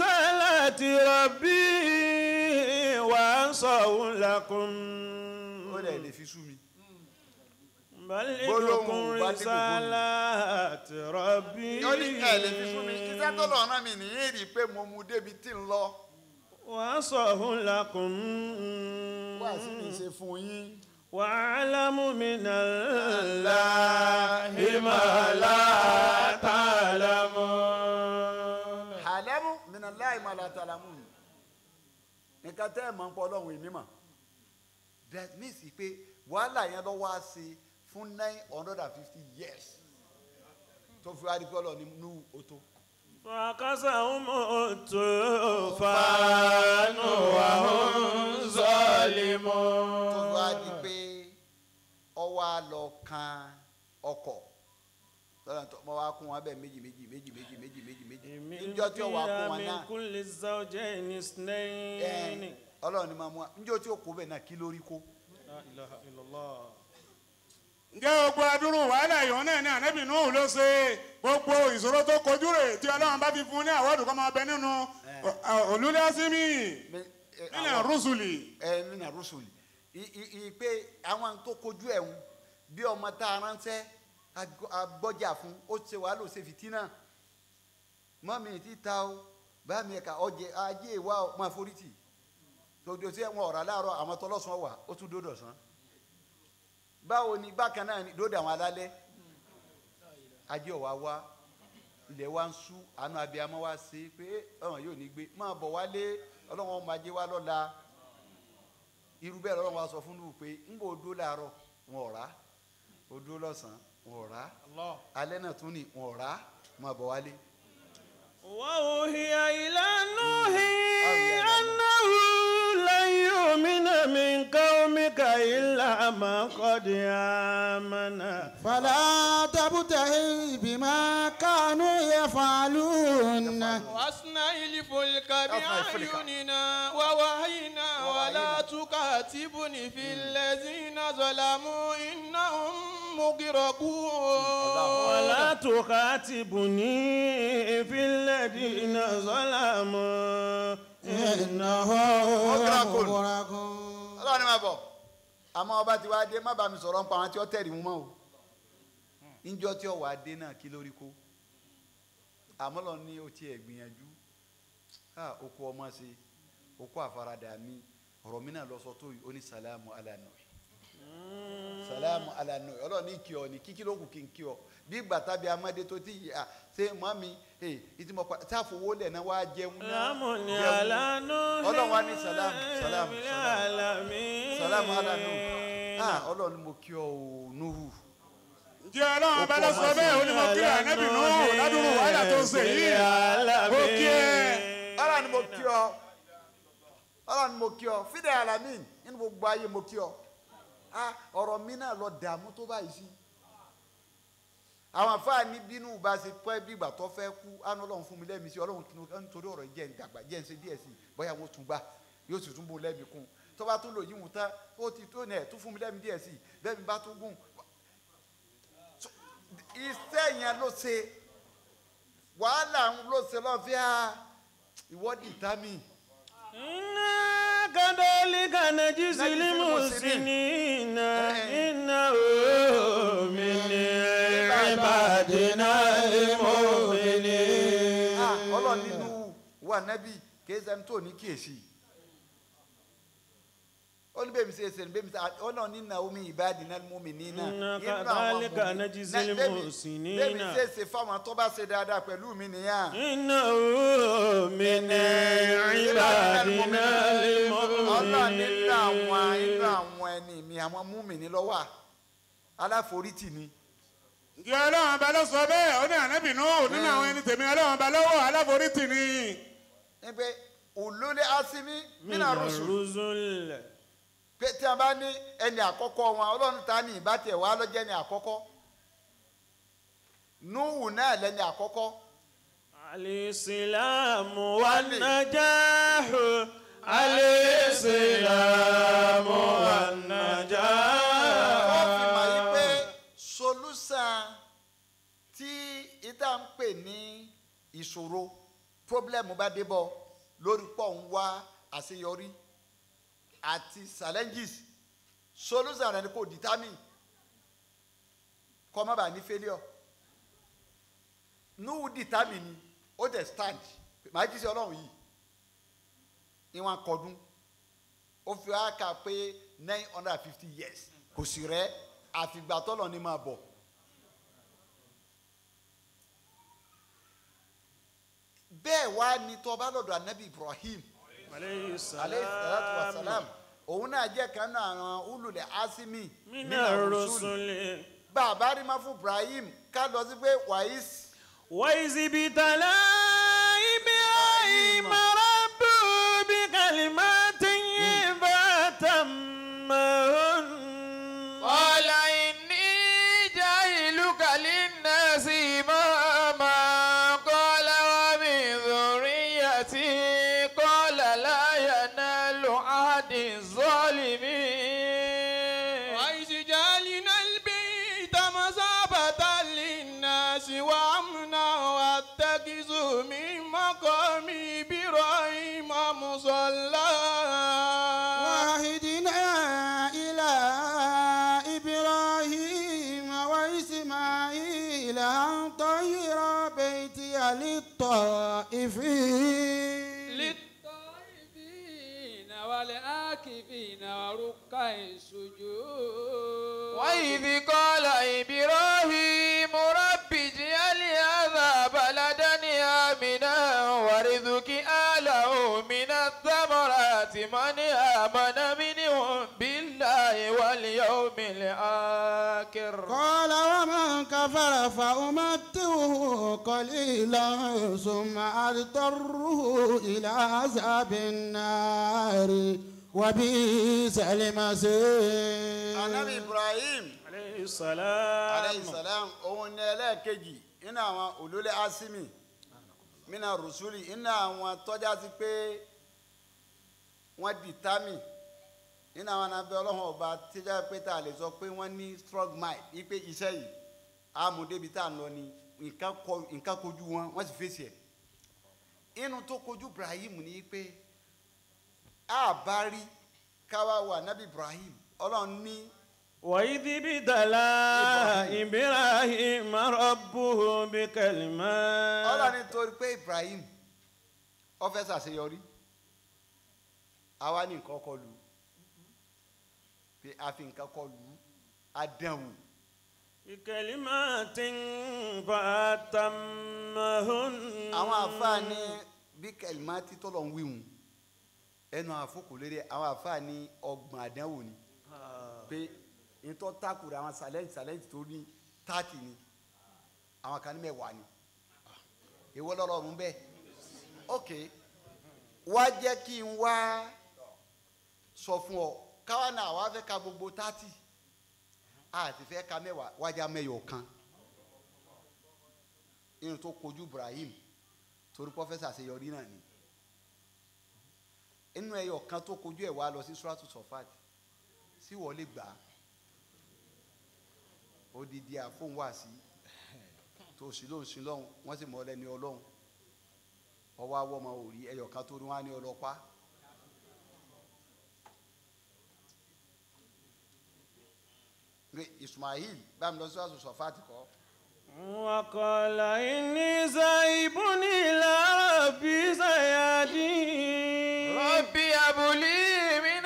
رسالة ربي وأنصح لكم ó lẹ̀ lè fi sú mi. بلغكم gbólóhùn bá dé kò رسالات ربي ó ní ẹ̀ lè fi sú mi iṣẹ́ tó lọ́ọ́ rán mi nìyí rí i pé mo mu débi tí ń lọ وأصح لكم wá sí mi ṣe fún yín. وأعلم من الله ما لا تعلمون àlẹ́mú mìíràn láì máa la tàlámù ni nǹkan tẹ́ ẹ̀ mọ̀ ń pọ̀ ọlọ́run ìní mọ̀ that means pé wàhálà yẹn lọ́ wá sí fún nine hundred and fifty years tó fi wá di pé ọlọ́run ní nú oto. فكسهم الطوفان وهم tó fi wá di ظالمون pé ọwọ́ á lọ kan ọkọ̀ lọ́nà tó mọ wá kún wọn bẹ́ẹ̀ méjì méjì méjì méjì méjì méjì méjì من níjọ́ tí ó wà kún فيها wọn من náà كل الزوجين اثنين ẹ̀, ọlọ́run ní máa mú wa níjọ́ tí ó kó bẹ́ẹ̀ náà kí lórí kó. لا إله إلا الله ǹjẹ́ gbogbo adúrú wàhálà ìhàn náà ní ànábì Nuhu ló ṣe gbogbo ìṣòro tó kojú rẹ̀ tí ọlọ́run bá fi fún un ní àwọ̀dù kọ́ máa bẹ nínú olúlé ásímì Mi- ẹ, nínú àwọn- rúṣùlì. ẹ nínú àrùsùlì ìpè àwọn tó kojú ẹ̀hún bí ọmọ tá a ránṣẹ́ agbọ- agbọ́jà fún ó ṣe wàhálà ó ṣe fìtínà mọ́mí ti ta o bá mi ẹ̀ka ọjẹ ajé ìwà ọ máa forí tì tòjò sí ẹ̀wọ̀n ọ̀rọ̀ aláàárọ̀ àwọn tọlọ́sàn wà ó tún dódò sàn báwo ni bákan náà ni dódò àwọn alálẹ́ ajé ọ̀wá wá ilẹ̀ wa ń sú àánú abiyamọ wa ṣe pé ọ̀hún yóò ní gbé máa bọ̀ wálé ọlọ́run ọmọ ajé wa lọ́la irú bẹ́ẹ̀ lọ́run wa sọ fún lù pé ń bò dó làárọ̀ wọn ò rà ó dó lọ́sàn-án wọn ò rà alẹ́ náà tún ní wọn ò rà máa bọ̀ wálé. وأوحي إلى نوح أنه لن يؤمن من قومك إلا من قد آمن فلا تبتهل بما كانوا يفعلون واصنع الفلك أصنع الفلك. بأعيننا ووحينا ولا تكاتبني في الذين ظلموا إنهم مغرقون ولا تخاطبني في الذين ظلموا إنهم مغرقون. مغرقون ọlọ́run ni máa bọ̀ àmọ́ ọba tí wàá dé má bàa mi sọ̀rọ̀ ń pa àwọn tí ó tẹ̀rí mu mọ́ o níjọ́ tí ó wàá dé náà kí lórí kó àmọ́ lọ ní o tiẹ̀ gbìyànjú ah oko ọmọ ṣe oko àfaradà mi ọ̀rọ̀ mi náà lọ sọ tó yìí ó ní sàlámù alànà sàlámù alànà ọlọ́run ní kí ọ ní kíkí ló kù kí n kí ọ bí ìgbà tàbí amadé tó ti yà ṣe mọ́ mi ẹ̀ ìtì mọ́ pa sáfowó lẹ̀ náà wàá jẹun náà سلام jẹun. على نوح Ọlọ́run wá ní sàlámù, sàlámù, في sàlámù. العالمين salamu ala nu ah ọlọ́run ni mo kí ọ o nuhu ǹjẹ́ ọlọ́run bá lọ sọ bẹ́ẹ̀ ó ní mo kí ànábì Nuhu ládùúrú wàhálà tó ń ṣe yìí mo kí ẹ. ọlọ́run ni mo kí ọ ọlọ́run ni mo kí ọ fídẹ̀ alamin nínú gbogbo ayé mo kí ọ ah ọ̀rọ̀ mi náà lọ dààmú tó báyìí sí àwọn afáàní bínú bá ṣe pẹ́ bí ìgbà tó fẹ́ kú àná ọlọ́run fún mi lẹ́mìí sí ọlọ́run kí ló nítorí ọ̀rọ̀ yìí jẹ́ ń dàgbà jẹ́ ń ṣe díẹ̀ sí i bóyá wọ́n tún gbà yóò sì tún bó lẹ́mìí kún tó bá tún lò yíwùn tán ó ti tó nẹ̀ tún fún mi lẹ́mìí díẹ̀ sí i bẹ́ẹ̀ mi bá tún gùn So, iṣẹ́ yẹn ló ṣe wàhálà ń ló ṣe lọ́fíà ìwọ́dì tami إنا كذلك نجزي نجزي المحسنين إنه من عبادنا المؤمنين Ah, ọlọ́run nínú wa nẹ́bí kì í ṣẹni tó ní kíyèsí ó ní bẹ́ẹ̀ mi ṣe ṣe ní bẹ́ẹ̀ mi ṣe ọlọ́run ní Naomi ìbáàdì náà mú mi nínà Inna nínú àwọn kadhalika mùmí- najzil Náà, bẹ́ẹ̀ mi- muhsinina. bẹ́ẹ̀ mi ṣe ṣe fáwọn tó bá ṣe dáadáa pẹ̀lú mi nìyà إنه من عبادنا ọlọ́run nínú àwọn المؤمنين inú àwọn ẹni mi àwọn mú mi ní lọ́wọ́ aláforítì ni ǹjẹ́ ọlọ́run bá lọ sọ bẹ́ẹ̀ ó ní ànábì Nuhu nínú àwọn ẹni tèmi ọlọ́run bá lọ́wọ́ aláforítì ni. níbi olólè asimi من mina rusul الرسل pé tí a bá ní ẹni àkọ́kọ́ wọn ọlọ́run ta ni ìbátẹ̀ wà lọ́jẹ́ ni àkọ́kọ́ nuhu náà lẹ́ni àkọ́kọ́ الإسلام والنجاح الإسلام والنجاح wọ́n fi mọ̀ yí pé solúsàn tí ìta ń pè ní ìṣòro pọ́blẹ́mù bá dé bọ̀ lórí pọ̀ ń wá àṣeyọrí àti challenges solution rẹ ni kò determine kọ́ má bàa ní failure nuhu determine ni ó dẹ̀ stand màá jí sí ọlọ́run yìí ìwọ̀n kọdún ó fi wá kà pé nine hundred and fifty years kò sì rẹ́ àfìgbà tọ́lọ̀ ni máa bọ̀. bẹ́ẹ̀ wá ní tọ́ba lọ́dọ̀ anabi ibrahim aleyhi aleyhi salatu wa salam salam òun náà jẹ́ kan náà àwọn ululẹ̀ asimi mina rusuli bàbá rí ma fún ibrahim ká lọ sí pé wàhíìs وإذ ابتلى إبراهيم ربه بكلمات فأتمهن قال إني جاهلك للناس إماما قال ومن ذريتي قال لا ينال عهد الظالمين وإذ جعلنا البيت مثابة للناس وأمنا واتخذوا من مقام إبراهيم مصلى وعهدنا إلى إبراهيم وإسماعيل أن طهر بيتي للطائفين للطائفين والآكفين وركع السجود وإذ قال إبراهيم رب اجعل هذا بلدا آمنا وارزق أهله من الثمرات من آمن منهم بالله واليوم الآخر قال ومن كفر فأمتعه قليلا ثم أضطره إلى عذاب النار وبئس المصير anabi ibrahim عليه السلام aleyhi salam òun ní ẹlẹ́ẹ̀kejì nínú àwọn olólè asimi mina rusuli nínú àwọn tọ́já sí pé wọ́n determine nínú àwọn anabẹ́ ọlọ́run ọba tíjà pé tá a lè sọ pé wọ́n ní strong mind wípé iṣẹ́ yìí amúdébi tá a lọ ni nǹkan kọ- nǹkan kojú wọn wọ́n sì fèsì ẹ̀ inú tó kojú ibrahim ni pé a bá rí káwá wà nábì ibrahim ọlọ́run ní. وإذ ابتلى إبراهيم ربه بكلمات ọlọ́ni torí pé ibrahim ó fẹ́ ṣàṣeyọrí àwa ní nǹkan kọ lù ú pé a fi nǹkan kọ lù ú a dán wò بكلمات فأتمهن àwọn àfáàní bí kẹlìmá títọ́ lọ ń wíwùn ẹnu àfọkù lérí àwọn àfáàní ọgbọ̀n àdánwò ni pé nítorí takùrọ̀ àwọn sàlẹ́ǹtì sàlẹ́ǹtì tó ní táàtì ni àwọn kan ní mẹ́wàá ni èwo lọ́rọ̀ mú bẹ́ẹ̀ ok wá jẹ́ kí n wá sọ fún ọ káwa náà wá fẹ́ ka gbogbo táàtì àti fẹ́ ka mẹ́wàá wájà mẹ́yọ̀ kan inú tó kojú Ibrahim torí pọ́fẹ́sà àṣeyọrí náà ni inú ẹyọ kan tó kojú ẹ̀ wá lọ sí suratu sọfat sí wọlé gbà á odidi àfóhùn wá sí tó sì lóhùn sí lọ́hùn wọ́n sì mọ ọlẹ́ni ọlọ́hùn ọwọ́ awọ́ ọmọ òrí ẹyọ kan tó ní wọ́n á ní ọlọ́pàá Pé Ismail bámi lọ sí suratu sọfat kọ́ وقال إني ذاهب إلى ربي سيهدين ربي هب لي من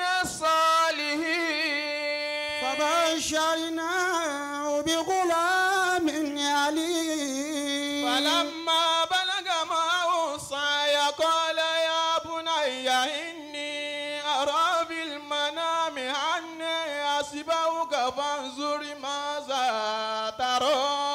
الصالحين فبشرناه بغلام عليم فلما بلغ معه السعي قال يا بني إني أرى بالمنام أني أسبحك فانظر ماذا ترى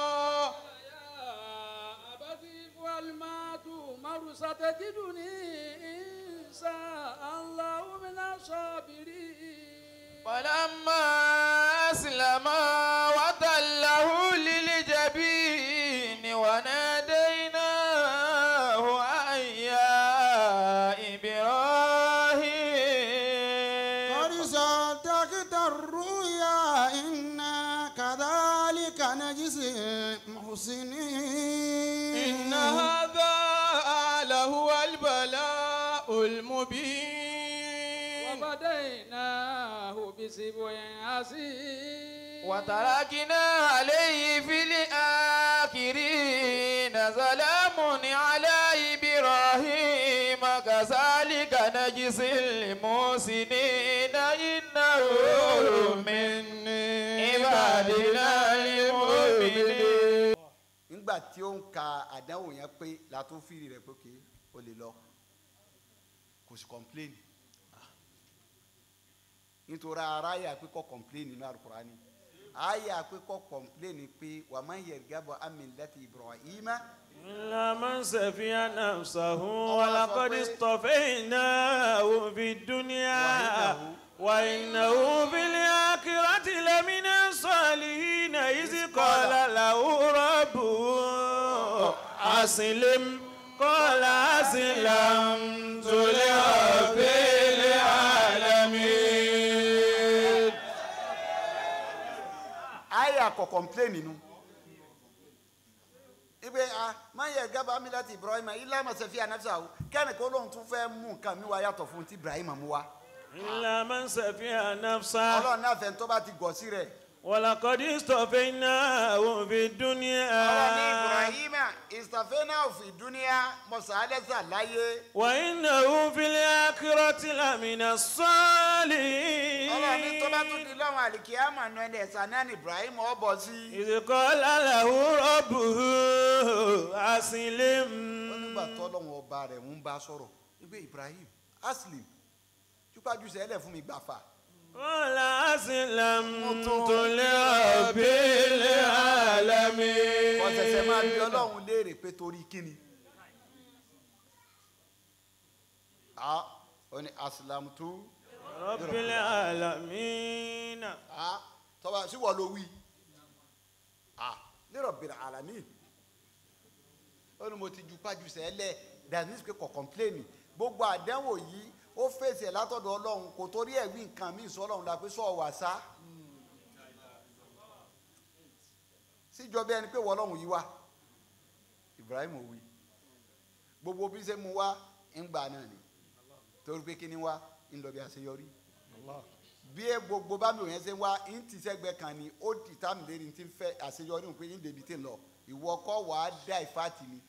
أبدي فالما تؤمر ستجدني إن شاء الله من الصابرين فلما أسلم وتله للجبين وناديناه أن يا إبراهيم قد صدقت الرؤيا إنا كذلك نجزي المحسنين إن هذا لهو البلاء المبين وفديناه بسبع عزيز وتركنا عليه في الآخرين سلام على إبراهيم كذلك نجزي المحسنين إنه من عبادنا المؤمنين nígbà tí ó ń ka àdánwò yẹn pé la tó fìrì rẹ̀ pé kí o lè lọ kò sì complain nítorí ara yà pé kọ́ complain nínú alukurani àyà pé kọ́ complain pé wà má yẹ gábọ̀ amílẹ́tì ibrahima إلا من سفي نفسه ولقد اصطفيناه في الدنيا وإنه في الآخرة لمن الصالحين إذ قال له ربه أسلم قال أسلمت لرب العالمين àyà kọ́ complain nínú ibe a má yẹ gábọ̀ amílẹ́tì ibrahima ilá masẹ̀fì anafsa o kẹ́ni kó lóun tún fẹ́ mú nǹkan mi wá yàtọ̀ fún ti ibrahima mú wa إلا من سفي نفسه ọlọ́run náà fẹ́ tó bá ti gọ̀ sí rẹ̀ ولقد اصطفيناه في ọlọ́run ní الدنيا ibrahima ìsàfẹ́nà òfin dúníà mọ̀sálẹ́sà láyé وإنه في الآخرة لمن الصالحين ọlọ́run ní tó bá tún di lọ́wọ́ àlìkíyàmọ̀ náà ẹni ẹ̀sán náà ní ibrahim ọ̀bọ̀ sí i. إذ قال له ربه أسلم ó nígbà tó ọlọ́run ọba rẹ̀ ń bá sọ̀rọ̀ wípé ibrahim aslim jùpájú sẹ́lẹ̀ fún mi gbàfà قال أسلمت لرب العالمين ọ̀sẹ̀sẹ̀ máa bí ọlọ́run léèrè pé torí kíni. a ó ní aslamtu رب العالمين a tọ́ba síwọ́ ló wí a lérò bìrì alamin ó ní mo ti jùpájú sẹ́lẹ̀ that means pé kò kọ́mpléènì gbogbo àdánwò yìí ó fèsì ẹ̀ látọ̀dọ̀ ọlọ́run kò torí ẹ̀ wí nǹkan míì sọ ọlọ́run la pé sọ wà sá síjọ bí ẹni pé wọ ọlọ́run yìí wá Ibrahim ò wí gbogbo bí ṣe mu wá ń gbà náà ni torí pé kíni wá ń lọ bí àṣeyọrí bí ẹ gbogbo bá mi ò yẹn ṣe wá ń ti sẹ́gbẹ́ kan ni ó ti tá mi lérí ti ń fẹ́ àṣeyọrí òun pé ń débi tí ń lọ ìwọ kọ́ wàá dá ìfàtì ni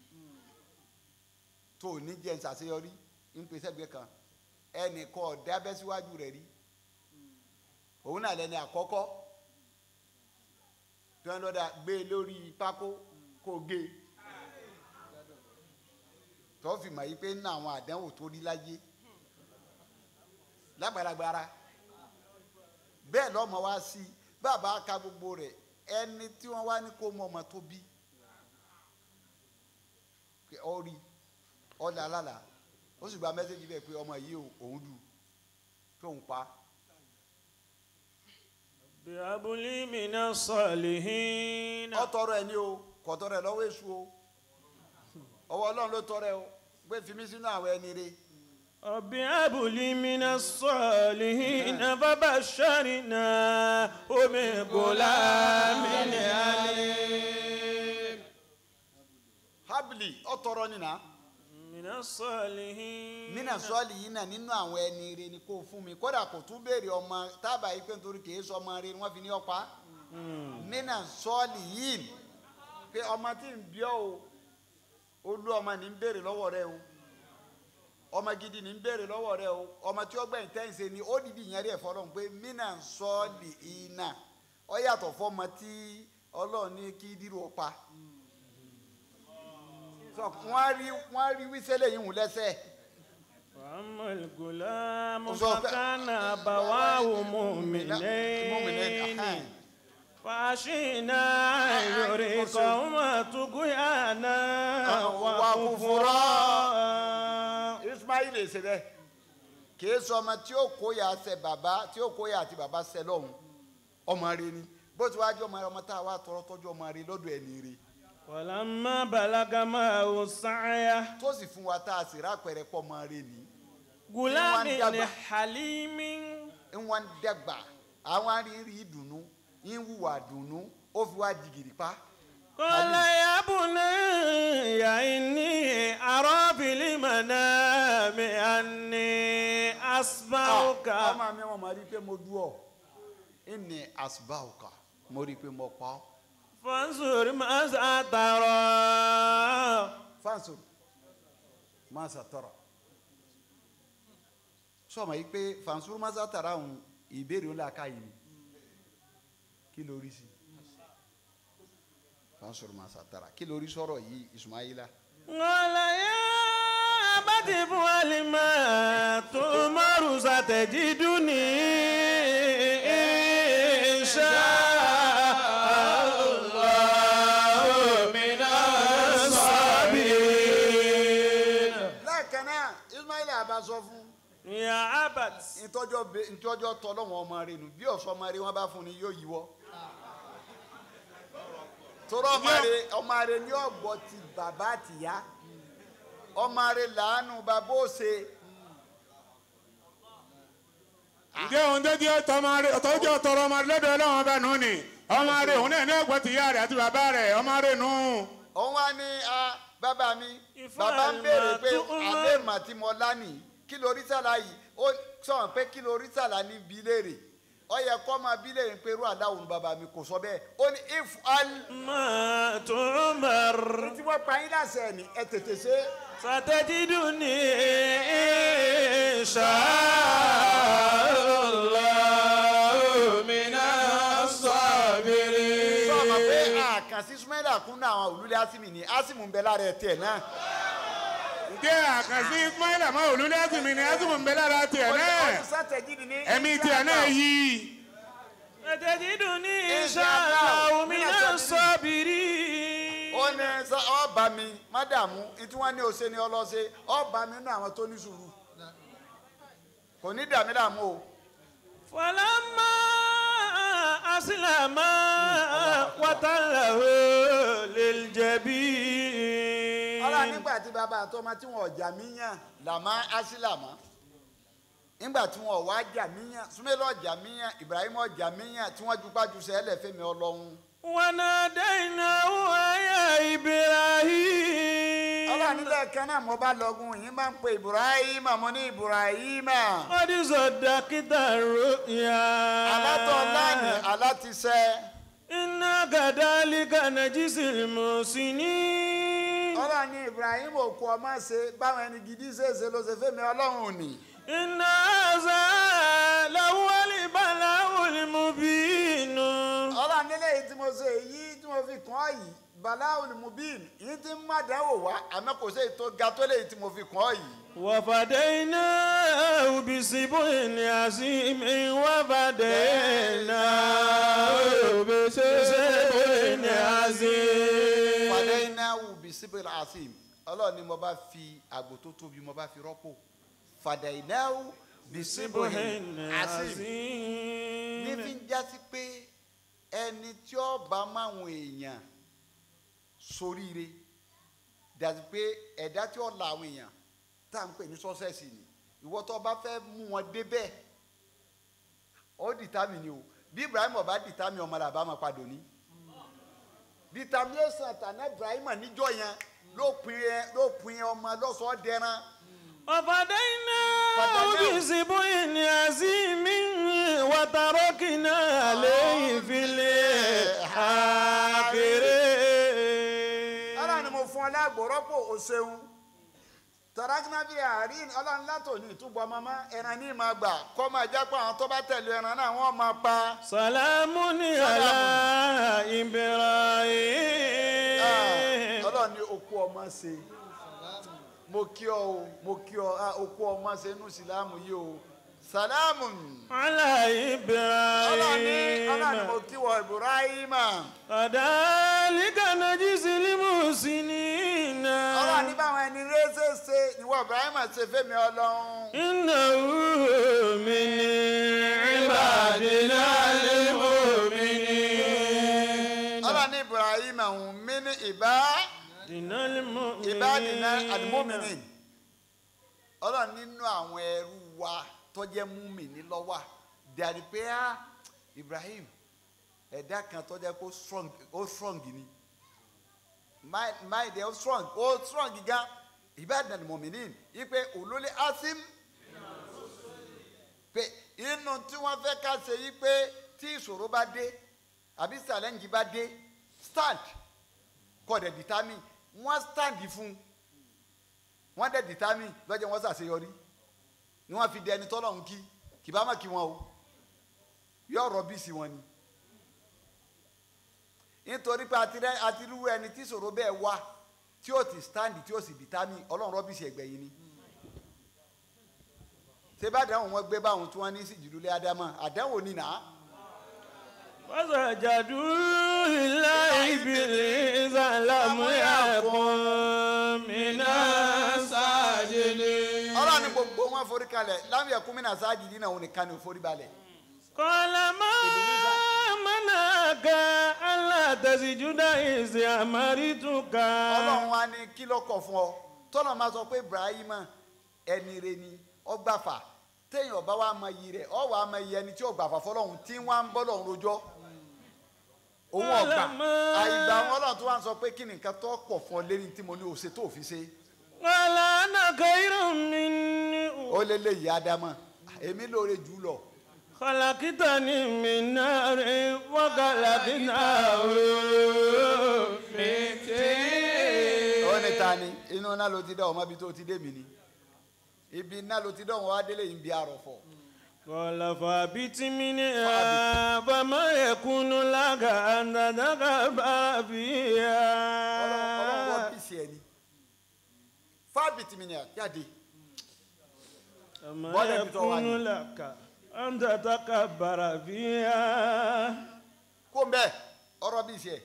tó o ní jẹ́ ń ṣàṣeyọrí ń pè sẹ́gbẹ́ kan ẹnìkan ọ̀dẹ́ abẹ́ síwájú rẹ̀ rí òun náà lẹni àkọ́kọ́ tí wọ́n lọ́dà gbé e lórí pákó kó gé e tó fi mọ̀ yí pé ní àwọn àdánwò tó rí láyé lágbàlagbara bẹ́ẹ̀ lọ́mọ wá sí bàbá ka gbogbo rẹ̀ ẹni tí wọ́n wá ní kó mọ ọmọ tó bí ọ rí ọ̀là alálà ó sì gba mẹ́sẹ̀gì bẹ́ẹ̀ pé ọmọ yìí òun dù tóun pa بأبلي من الصالحين ọ tọrọ ẹ ní o kò tọrọ ẹ lọ́wọ́ èṣù o ọwọ́ Ọlọ́run ló tọrọ ẹ o gbé fi mí sínú àwọn ẹni rẹ̀ رب هب لي من الصالحين فبشرناه بغلام عليم habili ọ tọrọ nínà من الصالحين nínà sọ́ọ̀lì yìí náà nínú àwọn ẹni rẹ̀ ni kò fún mi kódà kò tún béèrè ọmọ tábà yìí pé nítorí kìí sọ ọmọ rẹ̀ ni wọ́n fi ní ọ̀pá nínà sọ́ọ̀lì yìí pé ọmọ tí ń bí ọ o olú ọmọ ní ń béèrè lọ́wọ́ rẹ o ọmọ gidi ní ń béèrè lọ́wọ́ rẹ o ọmọ tí ó gbẹ̀yìn tẹ́yìn ṣe ni ó dìdí ìyẹn rí ẹ̀fọ́ lọ́hùn pé nínà sọ́ọ̀lì yìí náà ọ yàtọ̀ fọ́mọ tí ọlọ́run ní kí dírò ọ̀pá sọ wọ́n rí wọ́n rí wíṣẹ́lẹ̀ yìí hùn lẹ́sẹ̀. وأما الغلام وصف- فكان أبواه مؤمنين فأشينا أن يريقهما طغيانا وكفرا ismail ṣe bẹ́ẹ̀ kìí sọ ọmọ tí ó kóyà ṣe bàbá tí ó kóyà àti bàbá ṣe lọ́hùn ọmọ rẹ ni bó ti wá jẹ́ ọmọ rẹ ọmọ tá a wá tọrọ tọ́jú ọmọ rẹ lọ́dọ̀ ẹni rẹ ولما بلغ معه السعي tó sì fún wa tá a sì rápẹrẹ pọ̀ ọmọ rẹ ni غلام dàgbà. حليم ń wọ́n dẹ́gbà àwọn arìnrìn ìdùnnú ń wùwà dùnnú ó fi wá jìgìrì pa قال يا بني إني أرى في المنام أني asbauka ọmọ mi wọn máa rí i pé mo dú ọ ìní asbauka mo rí i pé mo pa ọ. fansur masa tara fáǹsù máa ṣàtọrọ sọmọ yìí pé fáǹsù máa ṣàtàrà òun ìbéèrè ó làákà yìí ni kí ló rí sí fáǹsù máa ṣàtàrà kí ló rí sọ̀rọ̀ yìí Ismaila. Qala ya abati if'al ma tu'maru satajiduni insha Allahu minas sabirin. lẹ́ẹ̀kan náà Ismaila bá sọ fún Ya abat ntọ́jọ́ be ntọ́jọ́ tọ́lọ́wọ́n ọmọ rẹ nù bí ọ̀sọ́ ọmọ rẹ wọn bá fún ni yóò yíwọ́ torọ́ ọmọ rẹ ọmọ rẹ ní ọ̀gbọ́ ti bàbá àtìyá ọmọ rẹ làánú bàbá òsè ǹjẹ́ òun tó jẹ́ tọmọ rẹ̀ ọ̀tọ́jọ́ tọrọ ọmọ lọ́dọ̀ ọlọ́run ọba nù ni ọmọ rẹ̀ òun náà ní ẹ̀gbọ́n ti yá rẹ̀ àti bàbá rẹ̀ ọmọ rẹ̀ nù. òun wá ní a bàbá mi Ifá bàbá ń béèrè pé ìmọ̀ tó ń àbẹ́ màtí mo lánìí kí lórí sàlá yìí ó sọ̀rọ̀ pé kí lórí sàlá ní bí léèrè ó yẹ kó máa bí léèrè pé irú àdáhùn bàbá mi kò sọ bẹ́ẹ̀ ó ní if al. ma tu'mar tí wọ́n pa yín láṣẹ ni ẹ tètè ṣe é. satajiduni insha Allahu minas sabirin. sọ ma pé àkànṣí súnmẹ́lá kún náà àwọn olùlé asimi ni asimu ń bẹ lára ẹ tiẹ̀ náà. ǹjẹ́ àkànṣí ismaila máa olúlé àtìmí ni àtìmọ̀ ń bẹ lára tiẹ̀ náà ọdún sátẹ̀jìdì ní. ẹ̀mí tiẹ̀ náà yí. satajiduni insha Allahu minas sabirin. ó ní sọ ọba mi mádàmú tí wọ́n ní ose ni ọlọ́sẹ̀ ọba mi nínú àwọn tó ní sùúrù kò ní dàmí dàmú o. فلما أسلم وتله للجبين ọlọ́run nígbà tí bàbá àtọmọ tí wọn ọjà mí yàn làmá ásílàmá nígbà tí wọn ọwọ́ ajá mí yàn súnmẹ́lẹ̀ ọjà mí yàn Ibrahim ọjà mí yàn tí wọ́n jupá ju sẹ́lẹ̀ fẹ́mi ọlọ́run. وناديناه يا إبراهيم ọlọ́run nílẹ̀ kan náà mo bá lọ́gùn yìí máa ń pe Ibrahim mo ní Ibrahim. قد صدقت الرؤيا alátọ̀ láàní alátisẹ́ إنا كذلك نجزي المحسنين ọlọ́run ní Ibrahim òkú ọmọ ṣe báwọn ẹni gidi ṣe é ṣe ló ṣe fẹ́mi ọlọ́run ni. إن هذا لهو البلاء المبين ọlọ́run nílé yìí tí mo ṣe èyí tí mo fi kàn ọ́ yìí balawul mubin yìí tí ń má dánwò wá àmọ́ kò sí èyí tó ga tó léyìí tí mo fi kàn ọ́ yìí. وفديناه بسبع عظيم وفديناه بسبع عظيم wàlẹ́ iná wù bí síbìl asim ọlọ́run ni mo bá fi àgbò tó tóbi mo bá fi rọ́pò fàdà iná wù bí síbìl asim ní fi ń jásí pé ẹni tí ó bá máwọn èèyàn soríire dàbí pé ẹ̀dá tí ó la àwọn èèyàn tá à ń pè ní sọ́sẹ̀sì ni ìwọ tó bá fẹ́ mú wọn débẹ̀ ó dìtámì ni o bí Ibrahim ọba dìtámì ọmọ rẹ̀ àbá máa padò ní determination tànà Ibrahim níjọ yẹn ló pin ẹ ló pin ọmọ lọ́sọ̀ọ́ dẹran وفديناه بسبع عظيم وتركنا عليه في الآخرين ọlọ́run ni mo fún ọ lágbo rọ́pò o ṣeun tọ́rákínà bíi àárín ọlọ́run látò ní ìtúbọ̀ mọ́mọ́ ẹran ní ìmọ̀ gbà kọ́ máa jẹ́ pé àwọn tó bá tẹ̀lé ẹran náà wọ́n máa pa. سلام على Ah, إبراهيم ọlọ́run ní okú ọmọ ṣe mo kí ọ o mo kí ọ ah, okú ọmọ ṣe inú ìsìlámù yìí o sàlámù على ọlọ́run ní ọlọ́run ní mo إبراهيم kí wọ Ibrahima كذلك نجزي المحسنين ọlọ́run ní báwọn ẹni rẹ́sẹ̀ ṣe ìwọ Ibrahima ṣe fẹ́mi ọlọ́run. إنه من عبادنا المؤمنين ọlọ́run ní Ibrahima òun mí ní ìbá. المؤمنين ìbádìíná àdìmọ́mìnì ọlọ́run nínú àwọn ẹrú wa tó jẹ́ múmìnì lọ́wọ́ dàrí pé á Ibrahim ẹ̀dá kan tó jẹ́ kó strong ó strong ni mind ẹ̀ ó strong ó strong gan ìbádìíná àdìmọ́mìnì ipe olólè asim nínú tí wọ́n fẹ́ ká ṣe yí pé tí ìṣòro bá dé àbí challenge bá dé stand kọ́ dẹ̀ determine wọ́n stand fún wọ́n dẹ̀ determine lọ́jọ́ wọ́n ṣàṣeyọrí ni wọ́n fi di ẹni tọ́lọ́hún kí kì bá má kí wọn o yóò rọ́bì sí wọn ni nítorí pé àtirẹ́ àtirú ẹni tí ìṣòro bẹ́ẹ̀ wá tí ó ti stand tí ó sì determine ọlọ́run rọ́bì sí ẹgbẹ̀yìn ni ṣé bá dáhùn wọn gbé báwọn tí wọn ní sí jùlọ ádámà àdáhùn ni nà á وسجدوا إلا إبليس لم يكن من الساجدين ọlọ́run ní gbogbo wọn forí kalẹ̀ láwọn ẹ̀kún mi náà sáájì dínà òun nìkan ní forí balẹ̀ قال ما منعك ألا تسجد إذ أمرتك ọlọ́run wa ní kí ló kọ̀ fún ọ tọ́lọ̀ máa sọ pé ibrahim ẹni re ni ọgbàfà téèyàn ọba wa mọ iyì rẹ̀ ọ wàá mọ iyì ẹni tí ọgbàfà fọlọ́run tí wọ́n á ń bọ́ lọ́run rojọ́ òun ọgbà àìgbà wọn ọlọ́run tó wá ń sọ pé kí ni nǹkan tó pọ̀ fún ọ lẹ́ni tí mo ní òṣè tó fi ṣe قال أنا خير مني ó lé lè yí ádámà èmi lóore jù ú lọ خلقتني من نار وخلقناه من طين ó ní ta ni inú iná ló ti dá ọmọ ibi tó ti dé mi ni ibi iná ló ti dá ọmọ wa délé yìí ń bí arọ̀fọ̀ قال فابت منها فما يكون لك أن تتكبر ọlọ́run فيها wọ́n bí sí ẹni fábìtì mi ni àjáde فما Bọ́lá ibi tó wà يكون ní. لك أن تتكبر فيها kó ń bẹ́ẹ̀ ọ̀rọ̀ bí sí ẹ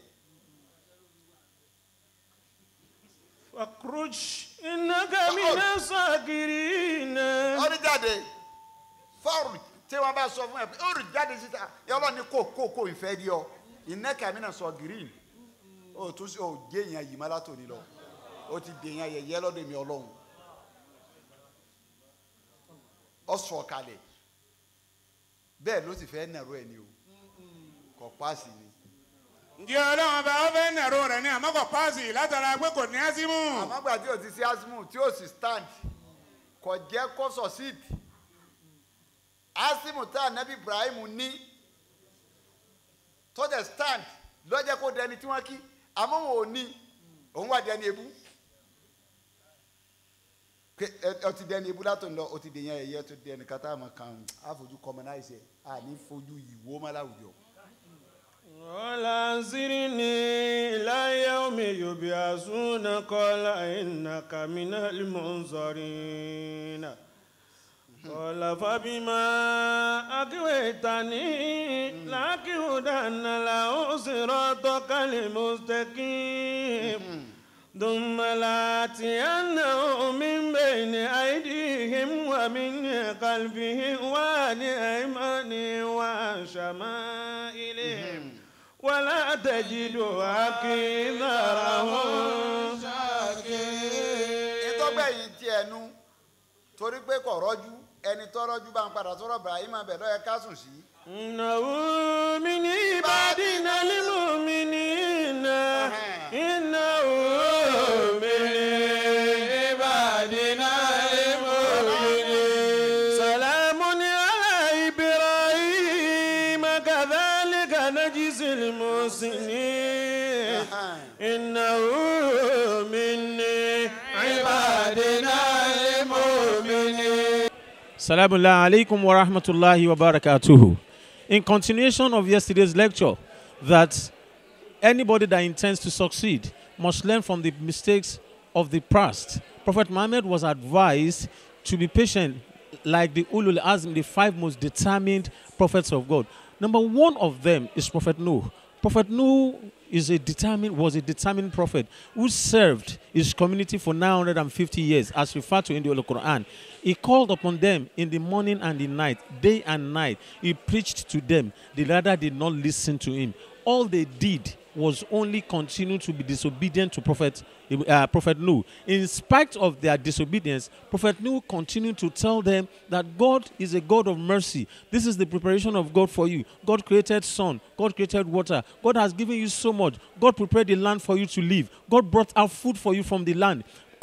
فاخرج إنك من الصاغرين ọdún jáde fọ́ọ̀rù tí wọ́n bá sọ fún ẹ pé ó rìn jáde síta yọlọ́ ni kò kò kò ìfẹ́ di ọ iná kàmí náà sọ green ó tún sí ó gé èèyàn yìí má látòní lọ ó ti dè èèyàn yẹ̀yẹ́ lọ́dọ̀ mi ọlọ́run ọ sọ kalẹ̀ bẹ́ẹ̀ ló sì fẹ́ nàró ẹ̀ ni o kò paasi ni ǹjẹ́ ọlọ́run ọba ó fẹ́ nàró rẹ̀ ní àmọ́ kò páàsì látara pé kò ní ásímù. àmọ́ gbà tí o ti sí asimu tí o sì stand kò jẹ́ kó succeed asimu tá anabi ibrahim ní tó dẹ̀ stand lọ́jẹ́ kó dẹni tí wọ́n kí àmọ́ wọn ò ní òun wà dẹni ebú Pé, ẹ ẹ ti dẹni ebú látò ń lọ o ti dèyàn ẹ̀yẹ tó dẹni kátà àmọ́ kan àfojú commonize ẹ̀ àní fojú ìwó má láwùjọ. قال انظرني إلى يوم يبعثون قال إنك من المنظرين قال فبما أغويتني لأقعدن له صراطك المستقيم ثم لآتينهم من بين أيديهم ومن خلفهم وعن أيمانهم وعن شمائلهم ولا تجد أكثرهم شاكرين ìtọ́gbẹ́ yìí ti ẹnu torí pé kò rọ́jú ẹni tó rọ́jú bá ń padà sọ̀rọ̀ ibrahim abẹ lọ́yẹ ká sùn sí. إنه من عبادنا المؤمنين إنه من عبادنا المؤمنين سلام على إبراهيم كذلك نجزي المحسنين إنه من عبادنا المؤمنين Salamu alaikum wa rahmatullahi wa barakatuhu. In continuation of yesterday's lecture, that anybody that intends to succeed must learn from the mistakes of the past. Prophet Muhammad was advised to be patient like the Ulul Azm, the five most determined prophets of God. Number one of them is Prophet Noah. Prophet Noah is a determined was a determined prophet who served his community for 950 years as referred to in the Holy Quran. He called upon them in the morning and the night, day and night. He preached to them. The latter did not listen to him. All they did was only continue to be disobedient to Prophet uh, Prophet Nuh. In spite of their disobedience, Prophet Nuh continued to tell them that God is a God of mercy. This is the preparation of God for you. God created sun. God created water. God has given you so much. God prepared the land for you to live. God brought out food for you from the land.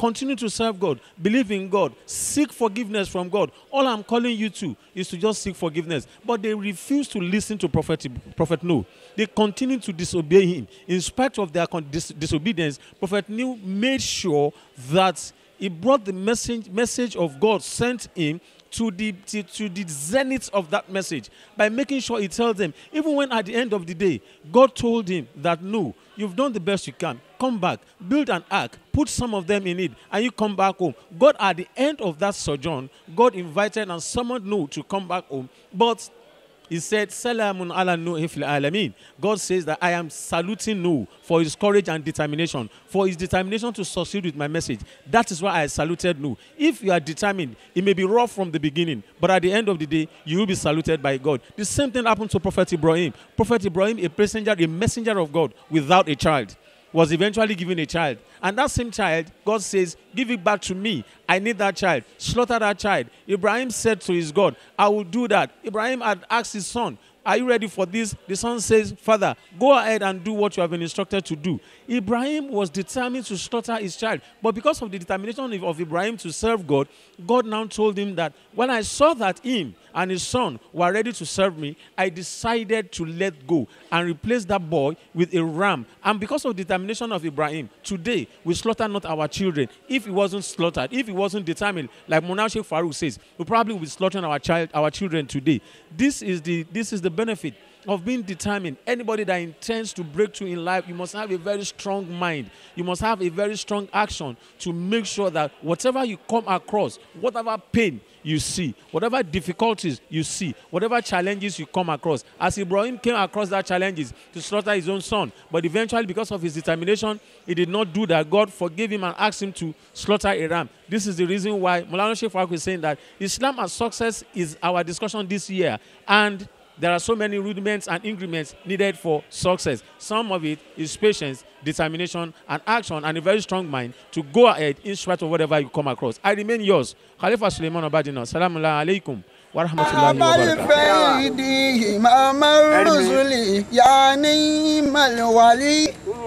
continue to serve God, believe in God, seek forgiveness from God. All I'm calling you to is to just seek forgiveness. But they refuse to listen to Prophet, Prophet Noah. They continue to disobey him. In spite of their con- dis- disobedience, Prophet Noah made sure that he brought the message, message of God sent him to the to, to the zenith of that message by making sure he tells them even when at the end of the day god told him that no you've done the best you can come back build an ark put some of them in it and you come back home god at the end of that sojourn god invited and summoned noah to come back home but he said, Salamun ala Nuh fil alamin. God says that I am saluting Nuh for his courage and determination, for his determination to succeed with my message. That is why I saluted Nuh. If you are determined, it may be rough from the beginning, but at the end of the day, you will be saluted by God. The same thing happened to Prophet Ibrahim. Prophet Ibrahim, a messenger, a messenger of God without a child was eventually given a child. And that same child, God says, Give it back to me. I need that child. Slaughter that child. Ibrahim said to his God, I will do that. Ibrahim had asked his son, Are you ready for this? The son says, Father, go ahead and do what you have been instructed to do. Ibrahim was determined to slaughter his child. But because of the determination of- of Ibrahim to serve God, God now told him that when I saw that him and his son were ready to serve me, I decided to let go and replace that boy with a ram. And because of the determination of Ibrahim, today we slaughter not our children. If he wasn't slaughtered, if he wasn't determined, like Monal Sheikh Farouk says, we probably will be slaughtering our child, our children today. This is the this is the benefit of being determined. Anybody that intends to break through in life, you must have a very strong mind. You must have a very strong action to make sure that whatever you come across, whatever pain you see, whatever difficulties you see, whatever challenges you come across, as Ibrahim came across that challenges to slaughter his own son, but eventually because of his determination, he did not do that. God forgave him and asked him to slaughter a ram. This is the reason why Mulana Sheikh Farouk is saying that Islam as success is our discussion this year. And there are so many rudiments and increments needed for success. Some of it is patience, determination, and action, and a very strong mind to go ahead in spite of whatever you come across. I remain yours, Khalifa Suleiman Obadina. Salamu alaikum wa rahmatullahi wa barakatuh. الفيد إمام الرسل يا نعم الولي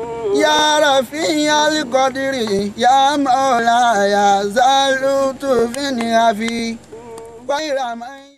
يا رفيع القدر يا مولاي زالت في نعفي غير من